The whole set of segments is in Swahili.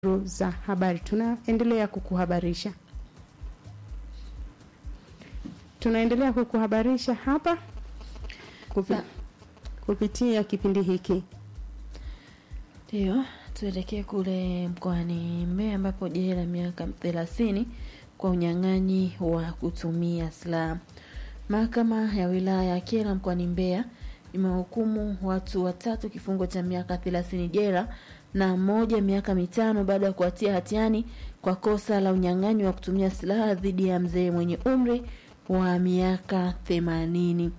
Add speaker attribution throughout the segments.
Speaker 1: za habari. Tunaendelea kukuhabarisha, tunaendelea kukuhabarisha hapa kupi, kupitia kipindi hiki.
Speaker 2: Ndio, tuelekee kule mkoani Mbeya ambapo jela la miaka thelathini kwa unyang'anyi wa kutumia silaha. Mahakama ya wilaya ya Kyela mkoani Mbeya imehukumu watu watatu kifungo cha miaka thelathini jela na mmoja miaka mitano baada ya kuwatia hatiani kwa kosa la unyang'anyi wa kutumia silaha dhidi ya mzee mwenye umri wa miaka themanini.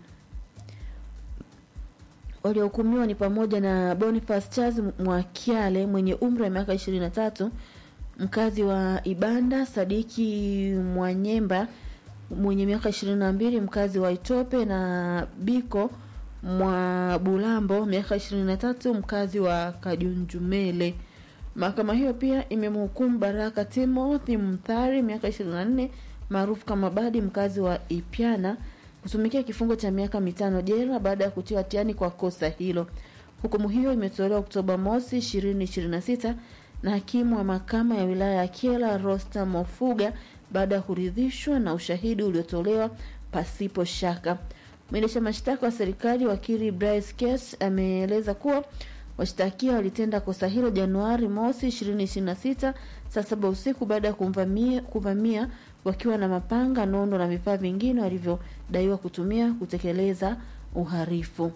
Speaker 2: Waliohukumiwa ni pamoja na Boniface Charles Mwakyale mwenye umri wa miaka ishirini na tatu mkazi wa Ibanda, Sadiki Mwanyemba mwenye miaka ishirini na mbili mkazi wa Itope na Biko mwa Bulambo miaka ishirini na tatu mkazi wa Kajunjumele. Mahakama hiyo pia imemhukumu Baraka Timothy Mthari miaka ishirini na nne maarufu kama Badi mkazi wa Ipyana kutumikia kifungo cha miaka mitano jela baada ya kutiwa hatiani kwa kosa hilo. Hukumu hiyo imetolewa Oktoba mosi ishirini ishirini na sita na hakimu wa mahakama ya wilaya ya Kyela Rosta Mofuga baada ya kuridhishwa na ushahidi uliotolewa pasipo shaka. Mwendesha mashtaka wa serikali wakili Bryce Case ameeleza kuwa washtakiwa walitenda kosa hilo Januari mosi 2026 saa saba usiku baada ya kuvamia, kuvamia wakiwa na mapanga, nondo na vifaa vingine walivyodaiwa kutumia kutekeleza uhalifu.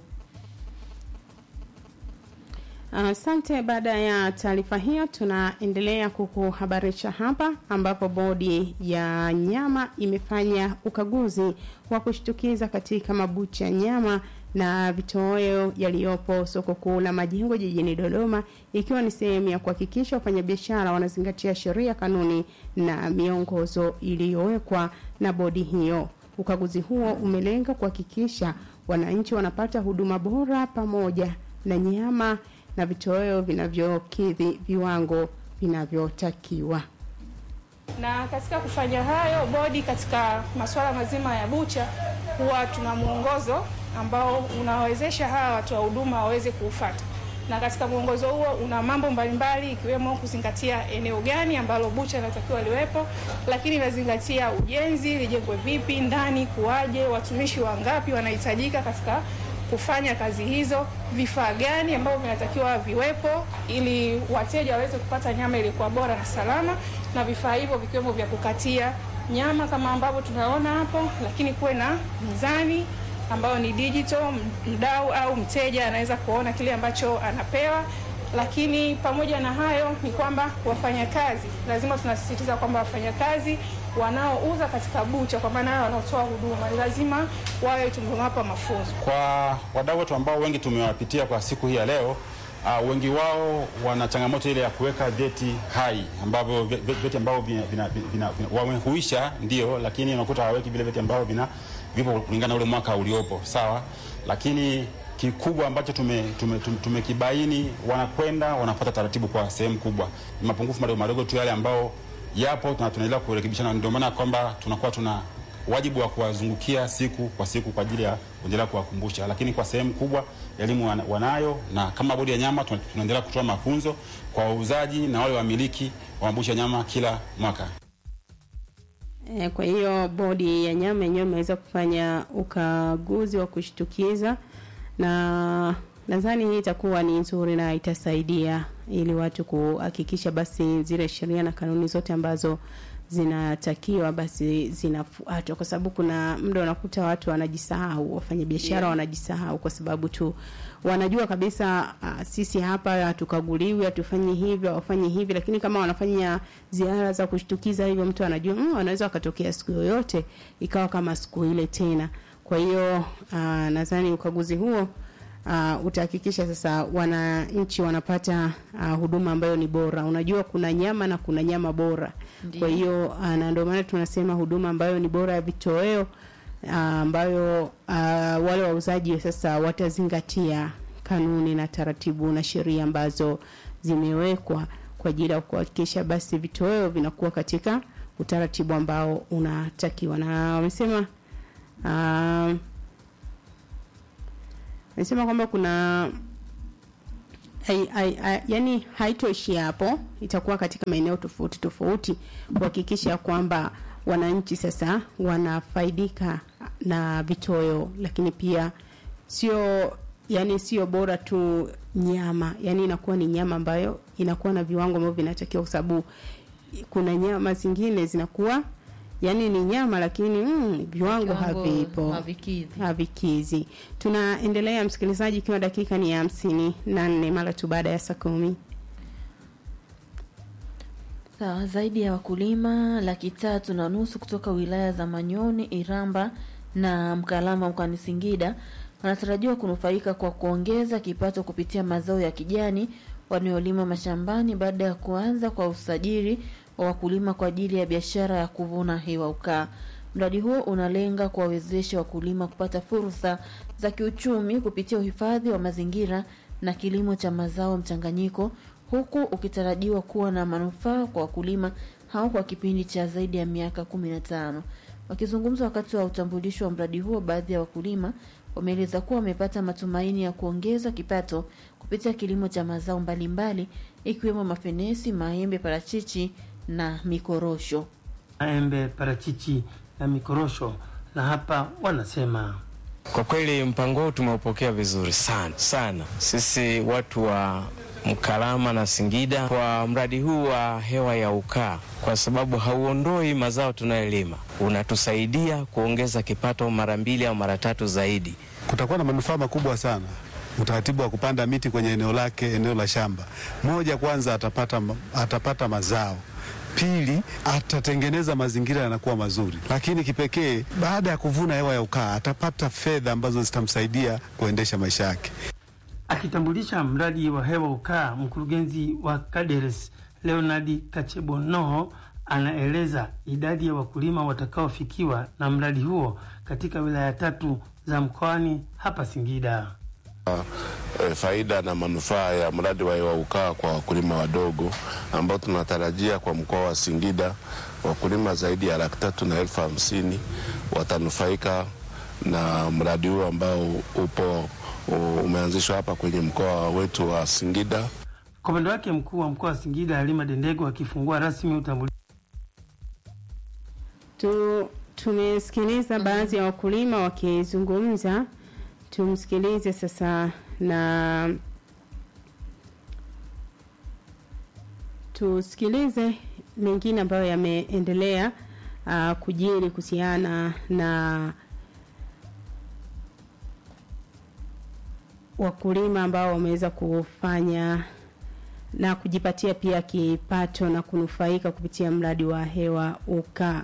Speaker 1: Asante. Uh, baada ya taarifa hiyo, tunaendelea kukuhabarisha hapa ambapo bodi ya nyama imefanya ukaguzi wa kushtukiza katika mabucha ya nyama na vitoweo yaliyopo soko kuu la Majengo jijini Dodoma, ikiwa ni sehemu ya kuhakikisha wafanyabiashara wanazingatia sheria, kanuni na miongozo iliyowekwa na bodi hiyo. Ukaguzi huo umelenga kuhakikisha wananchi wanapata huduma bora pamoja na nyama na vitoweo vinavyokidhi viwango vinavyotakiwa.
Speaker 3: Na katika kufanya hayo, bodi katika masuala mazima ya bucha huwa tuna mwongozo ambao unawezesha hawa watu wa huduma waweze kuufata, na katika mwongozo huo una mambo mbalimbali ikiwemo kuzingatia eneo gani ambalo bucha inatakiwa liwepo, lakini inazingatia ujenzi, lijengwe vipi, ndani kuwaje, watumishi wangapi wanahitajika katika kufanya kazi hizo, vifaa gani ambavyo vinatakiwa viwepo ili wateja waweze kupata nyama iliyokuwa bora na salama, na vifaa hivyo vikiwemo vya kukatia nyama kama ambavyo tunaona hapo, lakini kuwe na mizani ambayo ni digital, mdau au mteja anaweza kuona kile ambacho anapewa. Lakini pamoja na hayo ni kwamba wafanyakazi, lazima tunasisitiza kwamba wafanyakazi wanaouza katika bucha, kwa maana wanaotoa huduma, ni lazima wawe tumewapa mafunzo.
Speaker 4: Kwa wadau wetu ambao wengi tumewapitia kwa siku hii ya leo, uh, wengi wao wana changamoto ile ya kuweka vyeti hai ambavyo vyeti ambavyo vina, vina, vina, vina, wamehuisha ndio, lakini unakuta hawaweki vile vyeti ambavyo vina vipo kulingana na ule mwaka uliopo, sawa, lakini kikubwa ambacho tumekibaini tume, tume wanakwenda wanafuata taratibu kwa sehemu kubwa. Ni mapungufu madogo madogo tu yale ambao yapo na tunaendelea kurekebishana. Ndio maana kwamba tunakuwa tuna wajibu wa kuwazungukia siku kwa siku kwa ajili ya kuendelea kuwakumbusha, lakini kwa sehemu kubwa elimu wanayo, na kama bodi ya nyama tunaendelea kutoa mafunzo kwa wauzaji na wale wamiliki wa mabucha ya nyama kila mwaka.
Speaker 1: E, kwa hiyo bodi ya nyama yenyewe imeweza kufanya ukaguzi wa kushtukiza na nadhani hii itakuwa ni nzuri na itasaidia ili watu kuhakikisha basi zile sheria na kanuni zote ambazo zinatakiwa basi zinafuatwa, kwa sababu kuna muda unakuta watu wanajisahau, wafanyabiashara yeah, wanajisahau kwa sababu tu wanajua kabisa uh, sisi hapa hatukaguliwi, hatufanyi hivyo, hawafanyi hivi, lakini kama wanafanya ziara za kushtukiza hivyo, mtu anajua mm, wanaweza wakatokea siku yoyote ikawa kama siku ile tena. Kwa hiyo uh, nadhani ukaguzi huo uh, utahakikisha sasa wananchi wanapata uh, huduma ambayo ni bora. Unajua kuna nyama na kuna nyama bora. Ndiyo. Kwa hiyo uh, na ndio maana tunasema huduma ambayo ni bora ya vitoweo uh, ambayo uh, wale wauzaji sasa watazingatia kanuni na taratibu na sheria ambazo zimewekwa kwa ajili ya kuhakikisha basi vitoweo vinakuwa katika utaratibu ambao unatakiwa, na wamesema uh, Nasema kwamba kuna hai, hai, hai, yani haitoishi hapo, itakuwa katika maeneo tofauti tofauti kuhakikisha kwamba wananchi sasa wanafaidika na vitoweo, lakini pia sio yani sio bora tu nyama, yani inakuwa ni nyama ambayo inakuwa na viwango ambavyo vinatakiwa, kwa sababu kuna nyama zingine zinakuwa yani ni nyama lakini mm, viwango
Speaker 2: Kiwango
Speaker 1: havipo
Speaker 2: havikidhi.
Speaker 1: havikizi. Tunaendelea msikilizaji, ikiwa dakika ni hamsini na nne mara tu baada ya saa kumi.
Speaker 2: Sawa, zaidi ya wakulima laki tatu na nusu kutoka wilaya za Manyoni, Iramba na Mkalama mkoani Singida wanatarajiwa kunufaika kwa kuongeza kipato kupitia mazao ya kijani wanayolima mashambani baada ya kuanza kwa usajili wa wakulima kwa ajili ya biashara ya kuvuna hewa ukaa. Mradi huo unalenga kuwawezesha wakulima kupata fursa za kiuchumi kupitia uhifadhi wa mazingira na kilimo cha mazao mchanganyiko huku ukitarajiwa kuwa na manufaa kwa wakulima hao kwa kipindi cha zaidi ya miaka kumi na tano. Wakizungumza wakati wa utambulisho wa mradi huo, baadhi ya wakulima wameeleza kuwa wamepata matumaini ya kuongeza kipato kupitia kilimo cha mazao mbalimbali ikiwemo mafenesi, maembe, parachichi na mikorosho.
Speaker 5: maembe, parachichi na mikorosho, na hapa wanasema
Speaker 6: Kwa kweli mpango huu tumeupokea vizuri sana sana, sisi watu wa Mkalama na Singida, kwa mradi huu wa hewa ya ukaa, kwa sababu hauondoi mazao tunayolima, unatusaidia kuongeza kipato mara mbili au mara tatu zaidi.
Speaker 7: kutakuwa na manufaa makubwa sana. Utaratibu wa kupanda miti kwenye eneo lake, eneo la shamba moja, kwanza atapata, ma- atapata mazao Pili, atatengeneza mazingira yanakuwa mazuri, lakini kipekee, baada ya kuvuna hewa ya ukaa, atapata fedha ambazo zitamsaidia kuendesha maisha yake.
Speaker 5: Akitambulisha mradi wa hewa ukaa, mkurugenzi wa Kaderes Leonard Kachebono anaeleza idadi ya wakulima watakaofikiwa na mradi huo katika wilaya tatu za mkoani hapa Singida.
Speaker 8: e, faida na manufaa ya mradi wa hewa ukaa kwa wakulima wadogo ambao tunatarajia kwa mkoa wa Singida wakulima zaidi ya laki tatu na elfu hamsini watanufaika na mradi huu ambao upo u- umeanzishwa hapa kwenye mkoa wetu wa Singida.
Speaker 5: Kwa upande wake, mkuu wa mkoa wa Singida Halima Dendego akifungua rasmi utambulisho
Speaker 1: Tu, tumesikiliza baadhi ya wakulima wakizungumza, tumsikilize sasa na tusikilize mengine ambayo yameendelea uh, kujiri kuhusiana na wakulima ambao wameweza kufanya na kujipatia pia kipato na kunufaika kupitia mradi wa hewa ukaa.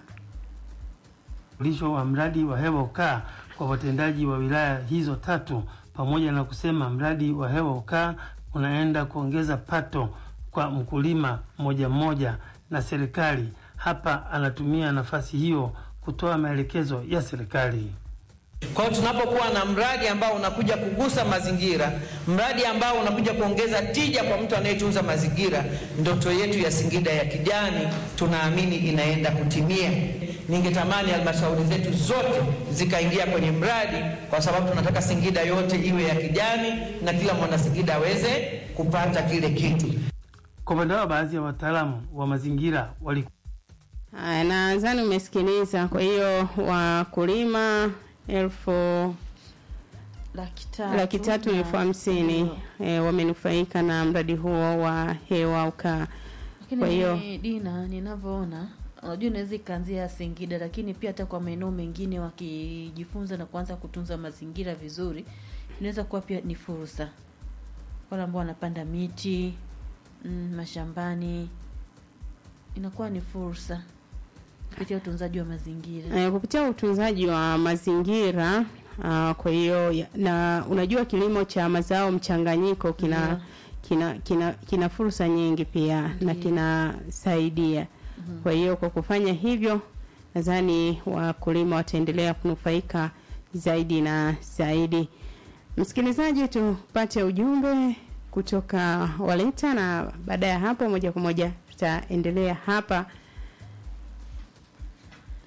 Speaker 5: wa mradi wa hewa ukaa kwa watendaji wa wilaya hizo tatu, pamoja na kusema mradi wa hewa ukaa unaenda kuongeza pato kwa mkulima mmoja mmoja na serikali. Hapa anatumia nafasi hiyo kutoa maelekezo ya serikali.
Speaker 9: Kwa hiyo tunapokuwa na mradi ambao unakuja kugusa mazingira, mradi ambao unakuja kuongeza tija kwa mtu anayetunza mazingira, ndoto yetu ya Singida ya kijani tunaamini inaenda kutimia. Ningetamani halmashauri zetu zote zikaingia kwenye mradi, kwa sababu tunataka Singida yote iwe ya kijani na kila mwana Singida aweze kupata kile kitu.
Speaker 5: Kwa upande wao, baadhi ya wataalamu wa mazingira wali
Speaker 1: Haya, nadhani umesikiliza. Kwa hiyo wakulima elfu
Speaker 2: laki tatu,
Speaker 1: laki tatu na elfu hamsini e, wamenufaika na mradi huo wa hewa ukaa.
Speaker 2: Lakini
Speaker 1: Kwa hiyo
Speaker 2: Dina, ninavyoona unajua inaweza ikaanzia Singida, lakini pia hata kwa maeneo mengine wakijifunza na kuanza kutunza mazingira vizuri, inaweza kuwa pia ni fursa wale ambao wanapanda miti mm, mashambani, inakuwa ni fursa kupitia utunzaji wa mazingira.
Speaker 1: e, kupitia utunzaji wa mazingira uh, kwa hiyo ya- na unajua kilimo cha mazao mchanganyiko kina
Speaker 2: Ndio.
Speaker 1: kina kina kina fursa nyingi pia na kinasaidia. Kwa hiyo kwa kufanya hivyo, nadhani wakulima wataendelea kunufaika zaidi na zaidi. Msikilizaji, tupate ujumbe kutoka Waleta na baada ya hapo moja kwa moja tutaendelea hapa.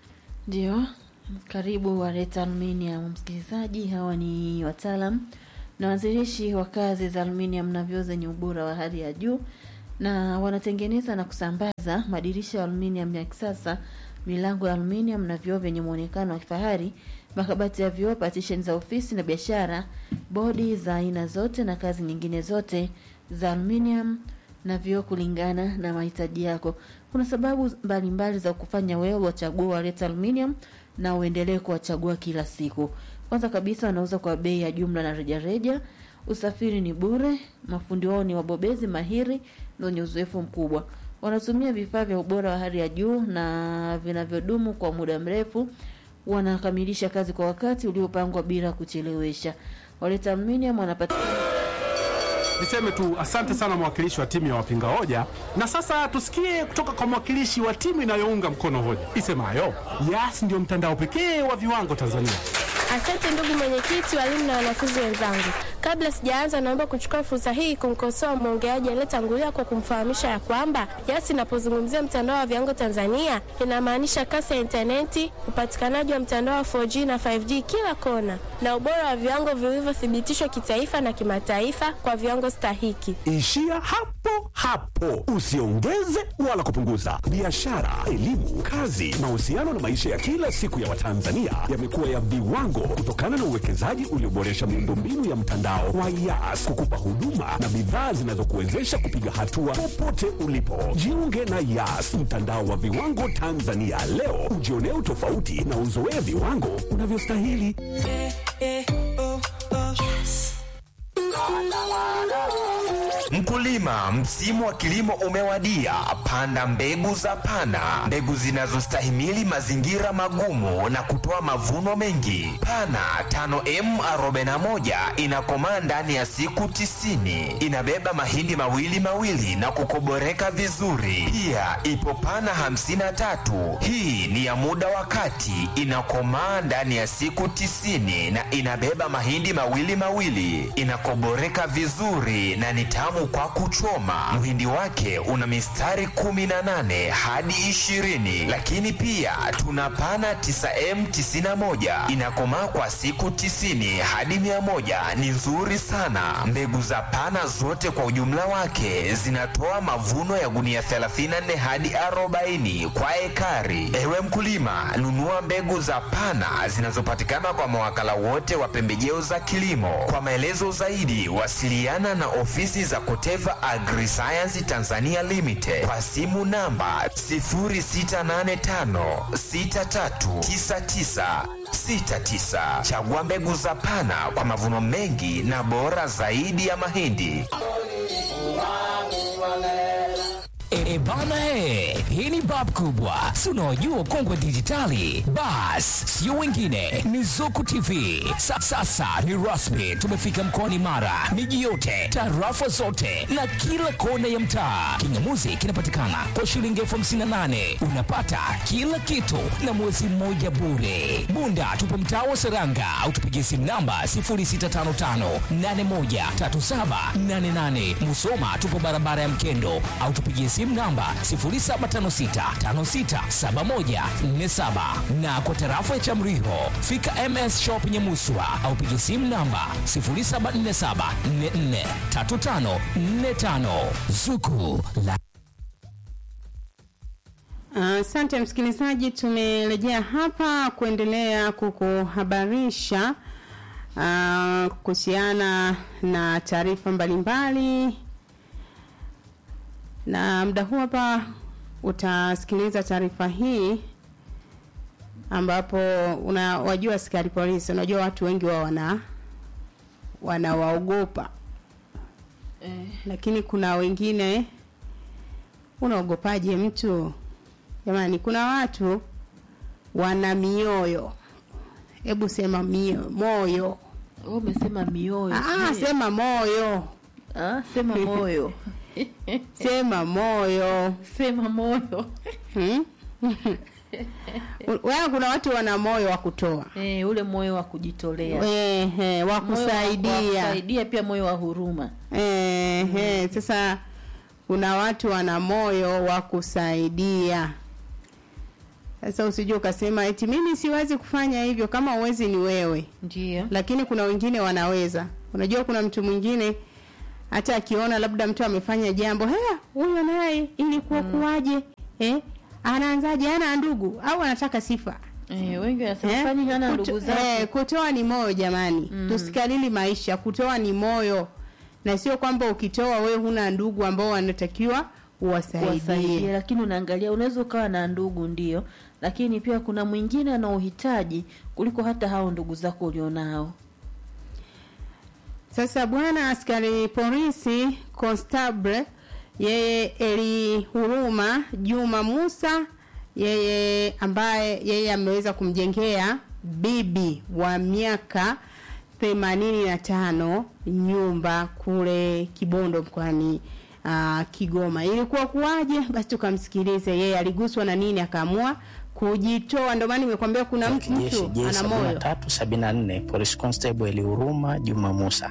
Speaker 2: Ndio, karibu Wareta Aluminium msikilizaji. Hawa ni wataalam na wanzilishi wa kazi za aluminium na vioo zenye ubora wa hali ya juu na wanatengeneza na kusambaza madirisha ya aluminium ya kisasa, milango ya aluminium na vioo vyenye muonekano wa kifahari, makabati ya vioo, partition za ofisi na biashara, bodi za aina zote na kazi nyingine zote za aluminium na vioo kulingana na mahitaji yako. Kuna sababu mbalimbali mbali za kufanya wewe wachague Waleta Aluminium na uendelee kuwachagua kila siku. Kwanza kabisa, wanauza kwa bei ya jumla na rejareja. Usafiri ni bure. Mafundi wao ni wabobezi mahiri na wenye uzoefu mkubwa. Wanatumia vifaa vya ubora wa hali ya juu na vinavyodumu kwa muda mrefu. Wanakamilisha kazi kwa wakati uliopangwa bila kuchelewesha. Waleta Aluminium wanapatikana
Speaker 10: Niseme tu asante sana mwakilishi wa timu ya wapinga hoja, na sasa tusikie kutoka kwa mwakilishi wa timu inayounga mkono hoja isemayo Yas ndio mtandao pekee wa viwango Tanzania.
Speaker 11: Asante ndugu mwenyekiti, walimu na wanafunzi wenzangu. Kabla sijaanza, naomba kuchukua fursa hii kumkosoa mwongeaji aliyetangulia kwa kumfahamisha ya kwamba Yas inapozungumzia mtandao wa viwango Tanzania inamaanisha kasi ya intaneti, upatikanaji wa mtandao wa 4G na 5G kila kona, na ubora wa viwango vilivyothibitishwa kitaifa na kimataifa kwa viwango stahiki.
Speaker 12: Ishia hapo hapo, usiongeze wala kupunguza. Biashara, elimu, kazi, mahusiano na maisha ya kila siku ya Watanzania yamekuwa ya viwango kutokana na uwekezaji ulioboresha miundombinu ya mtandao wa Yas kukupa huduma na bidhaa zinazokuwezesha kupiga hatua popote ulipo. Jiunge na Yas, mtandao wa viwango Tanzania leo, ujionee utofauti na uzoee viwango unavyostahili.
Speaker 13: Mkulima, msimu wa kilimo umewadia. Panda mbegu za Pana, mbegu zinazostahimili mazingira magumu na kutoa mavuno mengi. Pana 5M41 inakomaa ndani ya siku tisini. Inabeba mahindi mawili mawili na kukoboreka vizuri. Pia ipo Pana 53, hii ni ya muda wa kati, inakomaa ndani ya siku tisini na inabeba mahindi mawili mawili, inakoboreka vizuri na ni tamu kwa kuchoma. Mhindi wake una mistari 18 hadi 20, lakini pia tuna pana 9M91 inakomaa kwa siku 90 hadi 100. Ni nzuri sana. Mbegu za pana zote kwa ujumla wake zinatoa mavuno ya gunia 34 hadi 40 kwa ekari. Ewe mkulima, nunua mbegu za pana zinazopatikana kwa mawakala wote wa pembejeo za kilimo. Kwa maelezo zaidi, wasiliana na ofisi za Koteva Agriscience Tanzania Limited kwa simu namba 0685639969. Chagua mbegu za Pana kwa mavuno mengi na bora zaidi ya mahindi.
Speaker 14: E bana he, hii ni bab kubwa, si unaojua kongwe dijitali. Bas, sio wengine, ni Zuku TV. Sa, sasa ni rasmi, tumefika mkoani Mara, miji yote, tarafa zote na kila kona ya mtaa. Kingamuzi kinapatikana kwa shilingi elfu hamsini na nane unapata kila kitu na mwezi mmoja bure. Bunda tupo mtaa wa Seranga au tupigie simu namba 0655813788. Musoma tupo barabara ya Mkendo au tupigie simu namba 0756567147 na kwa tarafa ya Chamriho fika MS Shop Nyamuswa au pigie simu namba 0747443545 Zuku la
Speaker 1: Asante msikilizaji, tumerejea hapa kuendelea kukuhabarisha uh, kuhusiana na taarifa mbalimbali, na muda huu hapa utasikiliza taarifa hii ambapo una wajua askari polisi, unajua watu wengi wao wana wanawaogopa
Speaker 2: eh,
Speaker 1: lakini kuna wengine unaogopaje mtu jamani kuna watu wana mioyo hebu sema mio, moyo
Speaker 2: wewe umesema mioyo.
Speaker 1: ah,
Speaker 2: sio?
Speaker 1: sema moyo
Speaker 2: Ah, sema moyo.
Speaker 1: sema moyo
Speaker 2: sema moyo
Speaker 1: hmm? Wewe kuna watu wana moyo wa kutoa
Speaker 2: eh, ule moyo wa kujitolea
Speaker 1: eh, eh, wa
Speaker 2: Moyo wa- wa
Speaker 1: kusaidia
Speaker 2: kusaidia pia moyo wa huruma
Speaker 1: eh, eh, sasa kuna watu wana moyo wa kusaidia sasa usijue ukasema eti mimi siwezi kufanya hivyo kama uwezi ni wewe
Speaker 2: ndio
Speaker 1: lakini kuna wengine wanaweza unajua kuna mtu mwingine hata akiona labda mtu amefanya jambo hea huyo naye ilikuwa kuwaje eh? anaanzaje ana ndugu au anataka sifa
Speaker 2: Eh, wengi wanasema kwani hana
Speaker 1: Kuto-
Speaker 2: ndugu zake?
Speaker 1: eh, kutoa ni moyo jamani
Speaker 2: Mm.
Speaker 1: tusikalili maisha kutoa ni moyo na sio kwamba ukitoa wewe huna ndugu ambao wanatakiwa
Speaker 2: kuwasaidia
Speaker 1: uwasaidie
Speaker 2: lakini unaangalia unaweza ukawa na ndugu ndio lakini pia kuna mwingine ana uhitaji kuliko hata hao ndugu zako ulionao
Speaker 1: Sasa bwana askari polisi constable yeye Eli Huruma Juma Musa yeye ambaye yeye ameweza kumjengea bibi wa miaka themanini na tano nyumba kule Kibondo mkoani uh, Kigoma. Ilikuwa kuwaje? Basi tukamsikilize yeye aliguswa na nini akaamua kujitoa. Ndio maana nimekwambia kuna mtu
Speaker 15: Jeshi
Speaker 1: mtu
Speaker 15: J
Speaker 1: ana moyo
Speaker 15: 73 74 Police Constable Elihuruma Juma Musa.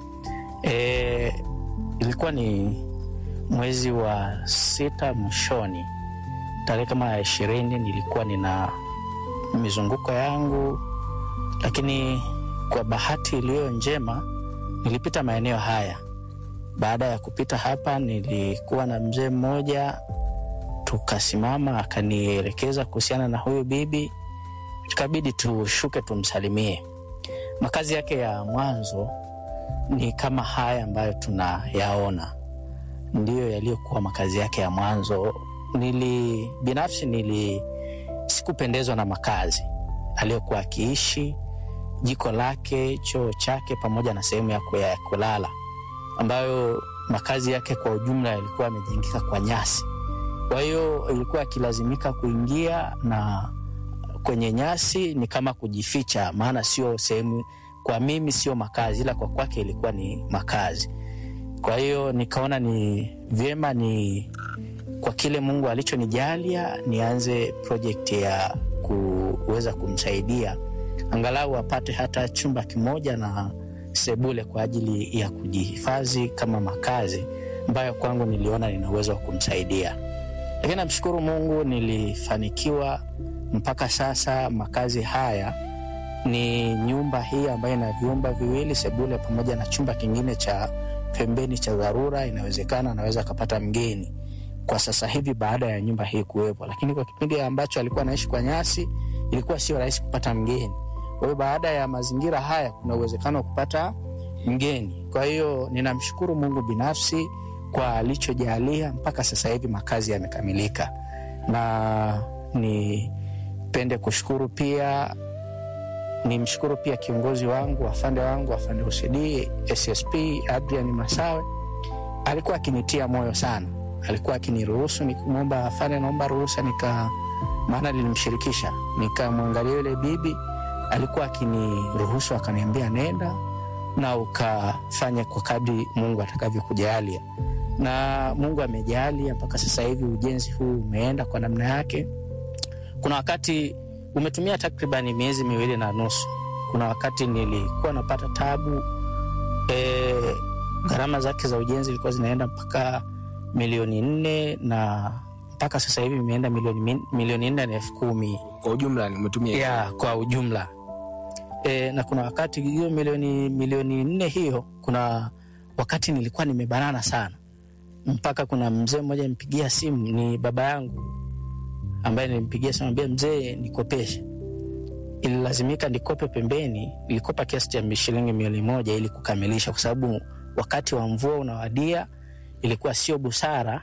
Speaker 15: E, ilikuwa ni mwezi wa sita mwishoni, tarehe kama ya ishirini, nilikuwa nina mizunguko yangu, lakini kwa bahati iliyo njema nilipita maeneo haya. Baada ya kupita hapa, nilikuwa na mzee mmoja, tukasimama, akanielekeza kuhusiana na huyu bibi tukabidi tushuke tumsalimie. Makazi yake ya mwanzo ni kama haya ambayo tunayaona, ndiyo yaliyokuwa makazi yake ya mwanzo. Nili binafsi nili sikupendezwa na makazi aliyokuwa akiishi, jiko lake, choo chake, pamoja na sehemu ya ku- ya kulala, ambayo makazi yake kwa ujumla yalikuwa yamejengeka kwa nyasi. Kwa hiyo ilikuwa akilazimika kuingia na kwenye nyasi ni kama kujificha, maana sio sehemu, kwa mimi sio makazi, ila kwa kwake ilikuwa ni makazi. Kwa hiyo nikaona ni vyema ni kwa kile Mungu alichonijalia nianze project ya kuweza kumsaidia angalau apate hata chumba kimoja na sebule kwa ajili ya kujihifadhi kama makazi ambayo kwangu niliona nina uwezo wa kumsaidia. Lakini namshukuru Mungu nilifanikiwa mpaka sasa. Makazi haya ni nyumba hii ambayo ina vyumba viwili, sebule pamoja na chumba kingine cha pembeni cha dharura. Inawezekana anaweza akapata mgeni kwa sasa hivi baada ya nyumba hii kuwepo, lakini kwa kipindi ambacho alikuwa anaishi kwa nyasi ilikuwa sio rahisi kupata mgeni. Kwa hiyo baada ya mazingira haya kuna uwezekano wa kupata mgeni. Kwa hiyo ninamshukuru Mungu binafsi kwa alichojalia mpaka sasa hivi makazi yamekamilika, na nipende kushukuru pia nimshukuru pia kiongozi wangu afande wangu afande OCD SSP Adrian Masawe, alikuwa akinitia moyo sana, alikuwa akiniruhusu nikimwomba afande, naomba ruhusa, nika maana nilimshirikisha, nikamwangalia yule bibi, alikuwa akiniruhusu, akaniambia nenda na ukafanya kwa kadri Mungu atakavyokujalia, na Mungu amejalia mpaka sasa hivi ujenzi huu umeenda kwa namna yake. Kuna wakati umetumia takribani miezi miwili na nusu. Kuna wakati nilikuwa napata tabu e, gharama zake za ujenzi ilikuwa zinaenda mpaka milioni nne na mpaka sasa hivi imeenda milioni, min- milioni nne na elfu kumi
Speaker 16: kwa ujumla umetumia
Speaker 15: ya kwa ujumla e, na kuna wakati hiyo milioni milioni nne hiyo, kuna wakati nilikuwa nimebanana sana, mpaka kuna mzee mmoja nimpigia simu, ni baba yangu ambaye nilimpigia simu, ambia mzee, nikopeshe. Ililazimika nikope pembeni, nilikopa kiasi cha shilingi milioni moja ili kukamilisha, kwa sababu wakati wa mvua unawadia, ilikuwa sio busara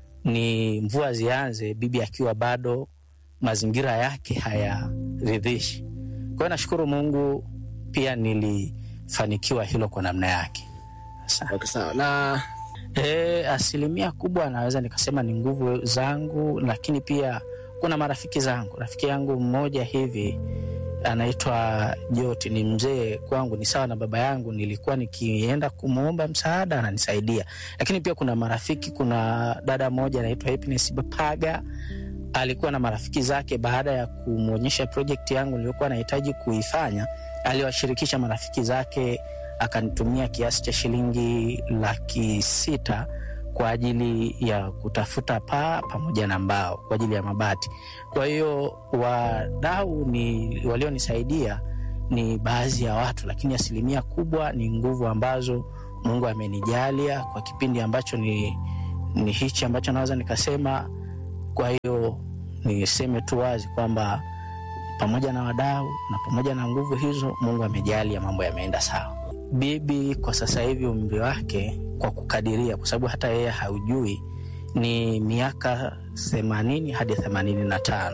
Speaker 15: ni mvua zianze bibi akiwa bado mazingira yake hayaridhishi. Kwa hiyo nashukuru Mungu pia nilifanikiwa hilo kwa namna yake.
Speaker 16: Okay, sawa. Na
Speaker 15: e, asilimia kubwa naweza nikasema ni nguvu zangu, lakini pia kuna marafiki zangu. Rafiki yangu mmoja hivi anaitwa Joti, ni mzee kwangu, ni sawa na baba yangu. Nilikuwa nikienda kumwomba msaada ananisaidia, lakini pia kuna marafiki. Kuna dada moja anaitwa Happiness Bapaga, alikuwa na marafiki zake. Baada ya kumwonyesha project yangu niliyokuwa nahitaji kuifanya, aliwashirikisha marafiki zake, akanitumia kiasi cha shilingi laki sita kwa ajili ya kutafuta paa pamoja na mbao kwa ajili ya mabati. Kwa hiyo wadau ni walionisaidia ni baadhi ya watu, lakini asilimia kubwa ni nguvu ambazo Mungu amenijalia kwa kipindi ambacho ni, ni hichi ambacho naweza nikasema. Kwa hiyo niseme tu wazi kwamba pamoja na wadau na pamoja na nguvu hizo, Mungu amejalia, mambo yameenda sawa. Bibi kwa sasa hivi umri wake kwa kukadiria, kwa sababu hata yeye haujui, ni miaka themanini hadi themanini na tano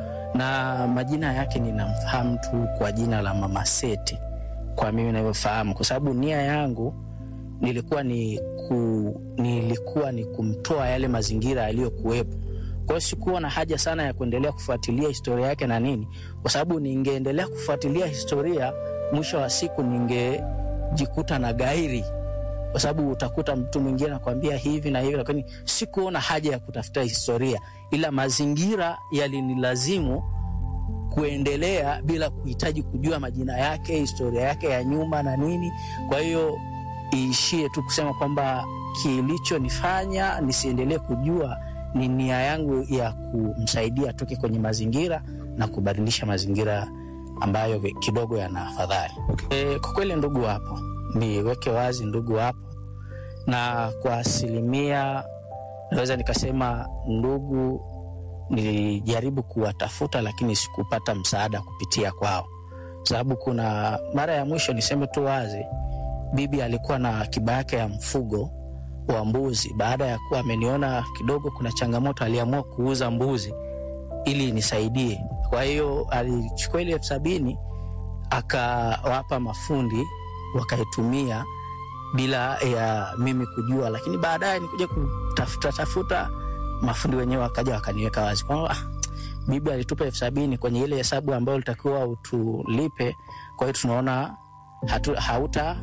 Speaker 15: na majina yake ninamfahamu tu kwa jina la Mama Seti, kwa mimi navyofahamu, kwa sababu nia yangu nilikuwa ni ku, nilikuwa ni kumtoa yale mazingira yaliyokuwepo. Kwa hiyo sikuwa na haja sana ya kuendelea kufuatilia historia yake na nini, kwa sababu ningeendelea kufuatilia historia, mwisho wa siku ningejikuta na gairi, kwa sababu utakuta mtu mwingine anakwambia hivi na hivi, lakini sikuona haja ya kutafuta historia, ila mazingira yalinilazimu kuendelea bila kuhitaji kujua majina yake, historia yake ya nyuma na nini. Kwa hiyo iishie tu kusema kwamba kilichonifanya nisiendelee kujua ni nia yangu ya kumsaidia atoke kwenye mazingira na kubadilisha mazingira ambayo kidogo yana afadhali. E, kwa kweli ndugu wapo, niweke wazi, ndugu wapo, na kwa asilimia naweza nikasema ndugu nilijaribu kuwatafuta, lakini sikupata msaada kupitia kwao, sababu kuna mara ya mwisho, niseme tu wazi, bibi alikuwa na akiba yake ya mfugo wa mbuzi. Baada ya kuwa ameniona kidogo kuna changamoto, aliamua kuuza mbuzi ili nisaidie. Kwa hiyo alichukua ile elfu sabini akawapa mafundi wakaitumia bila ya mimi kujua, lakini baadaye nikuja kutafuta tafuta, mafundi wenyewe wakaja wakaniweka wazi kwamba ah, bibi alitupa elfu sabini kwenye ile hesabu ambayo ulitakiwa utulipe, kwa hiyo tunaona hatu, hauta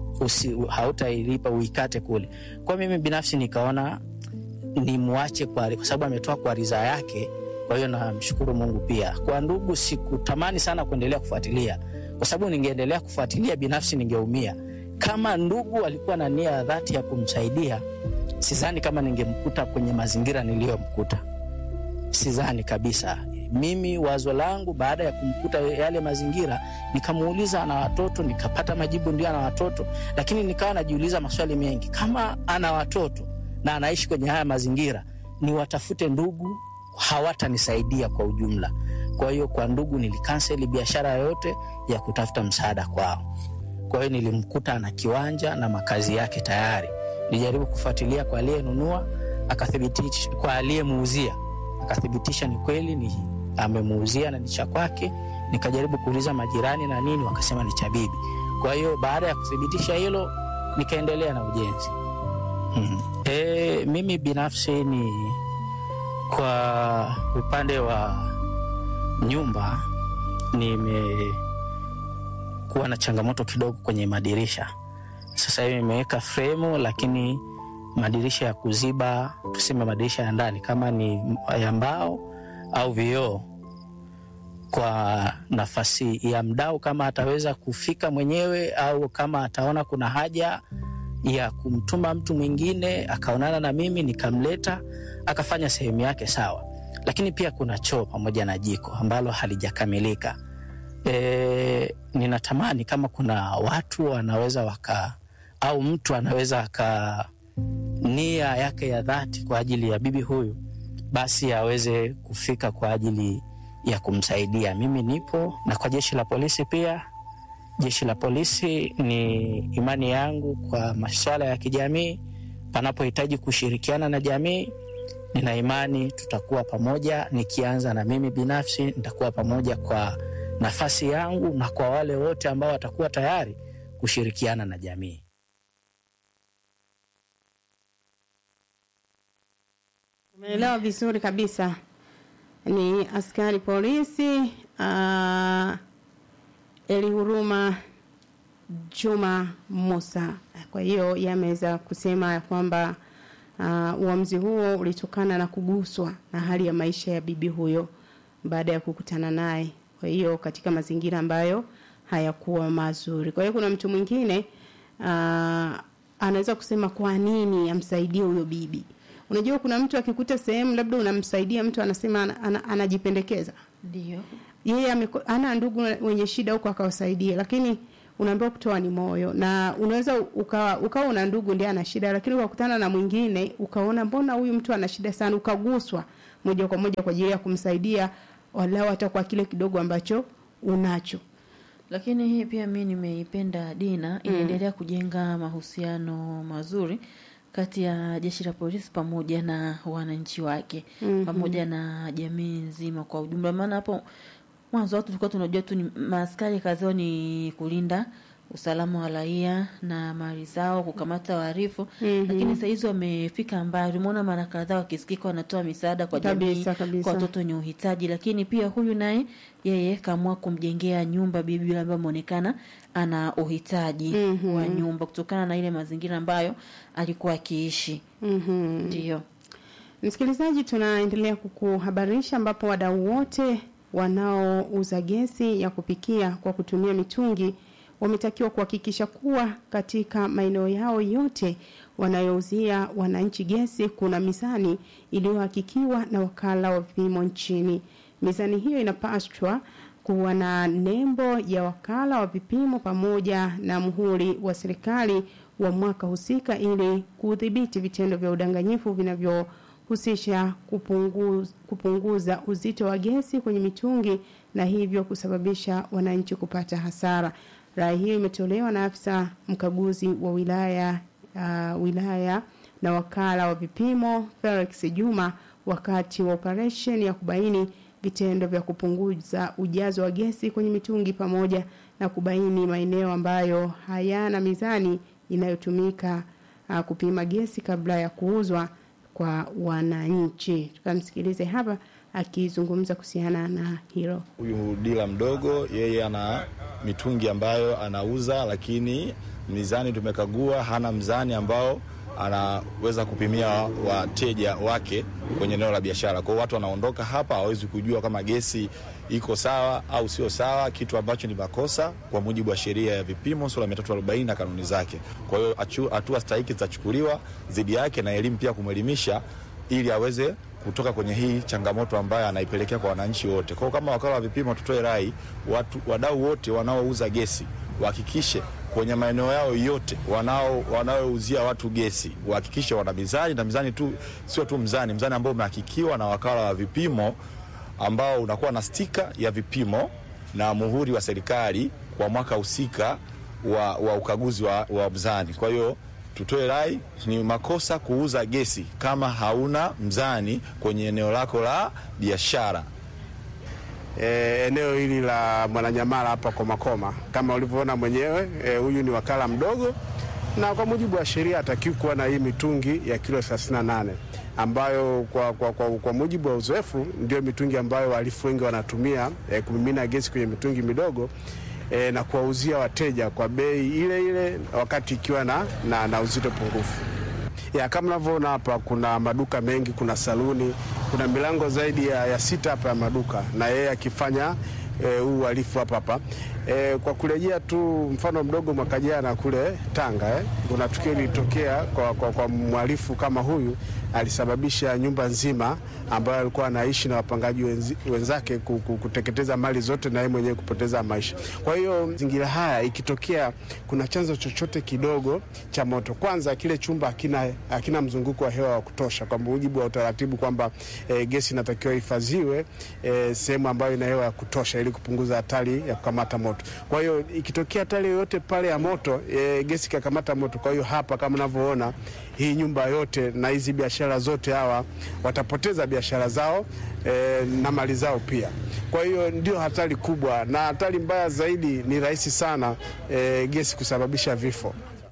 Speaker 15: hautailipa uikate kule. Kwa mimi binafsi nikaona nimwache kwa, kwa sababu ametoa kwa ridhaa yake. Kwa hiyo namshukuru Mungu pia. Kwa ndugu, sikutamani sana kuendelea kufuatilia, kwa sababu ningeendelea kufuatilia binafsi ningeumia. Kama ndugu alikuwa na nia ya dhati ya kumsaidia, sidhani kama ningemkuta kwenye mazingira niliyomkuta, sidhani kabisa. Mimi wazo langu baada ya kumkuta yale mazingira, nikamuuliza ana watoto, nikapata majibu ndio ana watoto, lakini nikawa najiuliza maswali mengi. Kama ana watoto na anaishi kwenye haya mazingira, ni watafute ndugu, hawatanisaidia kwa ujumla. Kwa hiyo kwa ndugu nilikanseli biashara yoyote ya kutafuta msaada kwao. Kwa hiyo nilimkuta ana kiwanja na makazi yake tayari. Nilijaribu kufuatilia kwa aliyenunua, akathibitisha, kwa aliyemuuzia akathibitisha ni kweli ni amemuuzia na ni cha kwake. Nikajaribu kuuliza majirani na nini, wakasema ni cha bibi. Kwa hiyo baada ya kuthibitisha hilo, nikaendelea na ujenzi. Mm. E, mimi binafsi ni kwa upande wa nyumba nimekuwa na changamoto kidogo kwenye madirisha. Sasa hivi nimeweka fremu, lakini madirisha ya kuziba, tuseme madirisha ya ndani kama ni ya mbao au vioo, kwa nafasi ya mdau, kama ataweza kufika mwenyewe au kama ataona kuna haja ya kumtuma mtu mwingine akaonana na mimi nikamleta akafanya sehemu yake sawa. Lakini pia kuna choo pamoja na jiko ambalo halijakamilika. E, ninatamani kama kuna watu wanaweza waka au mtu anaweza aka nia yake ya dhati kwa ajili ya bibi huyu, basi aweze kufika kwa ajili ya kumsaidia. Mimi nipo na kwa jeshi la polisi pia. Jeshi la polisi ni imani yangu kwa masuala ya kijamii. Panapohitaji kushirikiana na jamii, nina imani tutakuwa pamoja. Nikianza na mimi binafsi, nitakuwa pamoja kwa nafasi yangu na kwa wale wote ambao watakuwa tayari kushirikiana na jamii.
Speaker 1: Umeelewa vizuri kabisa. Ni askari polisi uh, Elihuruma Juma Musa. Kwa hiyo yameweza kusema ya kwamba uh, uamuzi huo ulitokana na kuguswa na hali ya maisha ya bibi huyo baada ya kukutana naye. Kwa hiyo katika mazingira ambayo hayakuwa mazuri. Kwa hiyo kuna mtu mwingine uh, anaweza kusema kwa nini amsaidie huyo bibi. Unajua kuna mtu akikuta sehemu labda unamsaidia mtu anasema ana, ana, anajipendekeza.
Speaker 2: Ndio.
Speaker 1: yeye ameko- ana ndugu wenye shida huko akawasaidia, lakini unaambiwa kutoa ni moyo, na unaweza ukawa ukawa una ndugu ndiye ana shida, lakini ukakutana na mwingine ukaona mbona huyu mtu ana shida sana, ukaguswa moja kwa moja kwa ajili ya kumsaidia walau hata kwa kile kidogo ambacho unacho.
Speaker 2: lakini hii pia mi nimeipenda Dina, inaendelea kujenga mahusiano mazuri kati ya jeshi la polisi pamoja na wananchi wake
Speaker 1: Mhm.
Speaker 2: pamoja na jamii nzima kwa ujumla. Maana hapo mwanzo watu tulikuwa tunajua tu ni maaskari kazi yao ni kulinda usalama wa raia na mali zao, kukamata wahalifu
Speaker 1: Mhm.
Speaker 2: lakini saa hizi wamefika mbali. Umeona mara kadhaa wakisikika wanatoa misaada kwa jamii,
Speaker 1: Kabisa, kabisa.
Speaker 2: kwa watoto wenye uhitaji, lakini pia huyu naye yeye kaamua kumjengea nyumba bibi yule ambaye ameonekana ana uhitaji
Speaker 1: Mhm.
Speaker 2: wa nyumba kutokana na ile mazingira ambayo alikuwa akiishi.
Speaker 1: Mhm.
Speaker 2: Ndio.
Speaker 1: Msikilizaji, tunaendelea kukuhabarisha ambapo wadau wote wanaouza gesi ya kupikia kwa kutumia mitungi wametakiwa kuhakikisha kuwa katika maeneo yao yote wanayouzia wananchi gesi kuna mizani iliyohakikiwa na wakala wa vipimo nchini. Mizani hiyo inapaswa kuwa na nembo ya wakala wa vipimo pamoja na muhuri wa serikali wa mwaka husika ili kudhibiti vitendo vya udanganyifu vinavyohusisha kupunguza, kupunguza uzito wa gesi kwenye mitungi na hivyo kusababisha wananchi kupata hasara. Rai hiyo imetolewa na afisa mkaguzi wa wilaya uh, wilaya na wakala wa vipimo Felix Juma wakati wa operation ya kubaini vitendo vya kupunguza ujazo wa gesi kwenye mitungi pamoja na kubaini maeneo ambayo hayana mizani inayotumika uh, kupima gesi kabla ya kuuzwa kwa wananchi. Tukamsikilize hapa akizungumza kuhusiana na hilo.
Speaker 17: Huyu dila mdogo yeye ana mitungi ambayo anauza, lakini mizani tumekagua, hana mzani ambao anaweza kupimia wateja wake kwenye eneo la biashara. Kwa hiyo watu wanaondoka hapa hawawezi kujua kama gesi iko sawa au sio sawa, kitu ambacho ni makosa kwa mujibu wa sheria ya vipimo sura ya 340 na kanuni zake. Kwa hiyo achu- hatua stahiki zitachukuliwa dhidi yake na elimu pia kumwelimisha ili aweze kutoka kwenye hii changamoto ambayo anaipelekea kwa wananchi wote. Kwa hiyo kama wakala wa vipimo, tutoe rai watu wadau wote wanaouza gesi wahakikishe kwenye maeneo yao yote wanao wanaouzia watu gesi wahakikishe wana mizani na mizani tu, sio tu mzani, mzani ambao umehakikiwa na wakala wa vipimo ambao unakuwa na stika ya vipimo na muhuri wa serikali kwa mwaka husika wa, wa ukaguzi wa, wa mzani. Kwa hiyo tutoe rai, ni makosa kuuza gesi kama hauna mzani kwenye eneo lako la biashara.
Speaker 18: e, eneo hili la Mwananyamala hapa Komakoma. Kama ulivyoona mwenyewe e, huyu ni wakala mdogo, na kwa mujibu wa sheria hatakiwi kuwa na hii mitungi ya kilo 38 ambayo kwa, kwa, kwa, kwa mujibu wa uzoefu ndio mitungi ambayo wahalifu wengi wanatumia e, kumimina gesi kwenye mitungi midogo e, na kuwauzia wateja kwa bei ile ile wakati ikiwa na, na, na uzito pungufu ya kama unavyoona hapa, kuna maduka mengi, kuna saluni, kuna milango zaidi ya, ya sita hapa ya maduka, na yeye akifanya eh, huu uhalifu hapa hapa. E, kwa kurejea tu mfano mdogo, mwaka jana kule Tanga eh, kuna tukio lilitokea kwa, kwa, kwa mhalifu kama huyu alisababisha nyumba nzima ambayo alikuwa anaishi na wapangaji wenzi, wenzake ku- ku- kuteketeza mali zote na yeye mwenyewe kupoteza maisha. Kwa hiyo mazingira haya ikitokea kuna chanzo chochote kidogo cha moto, kwanza kile chumba hakina, hakina mzunguko wa hewa wa kutosha, kwa mujibu wa utaratibu kwamba e, gesi inatakiwa ihifadhiwe e, sehemu ambayo ina hewa ya kutosha ili kupunguza hatari ya kukamata moto. Kwa hiyo ikitokea hatari yoyote pale ya moto e, gesi ikakamata moto, kwa hiyo hapa kama unavyoona hii nyumba yote na hizi biashara zote, hawa watapoteza biashara zao e, na mali zao pia. Kwa hiyo ndio hatari kubwa, na hatari mbaya zaidi ni rahisi sana e, gesi kusababisha vifo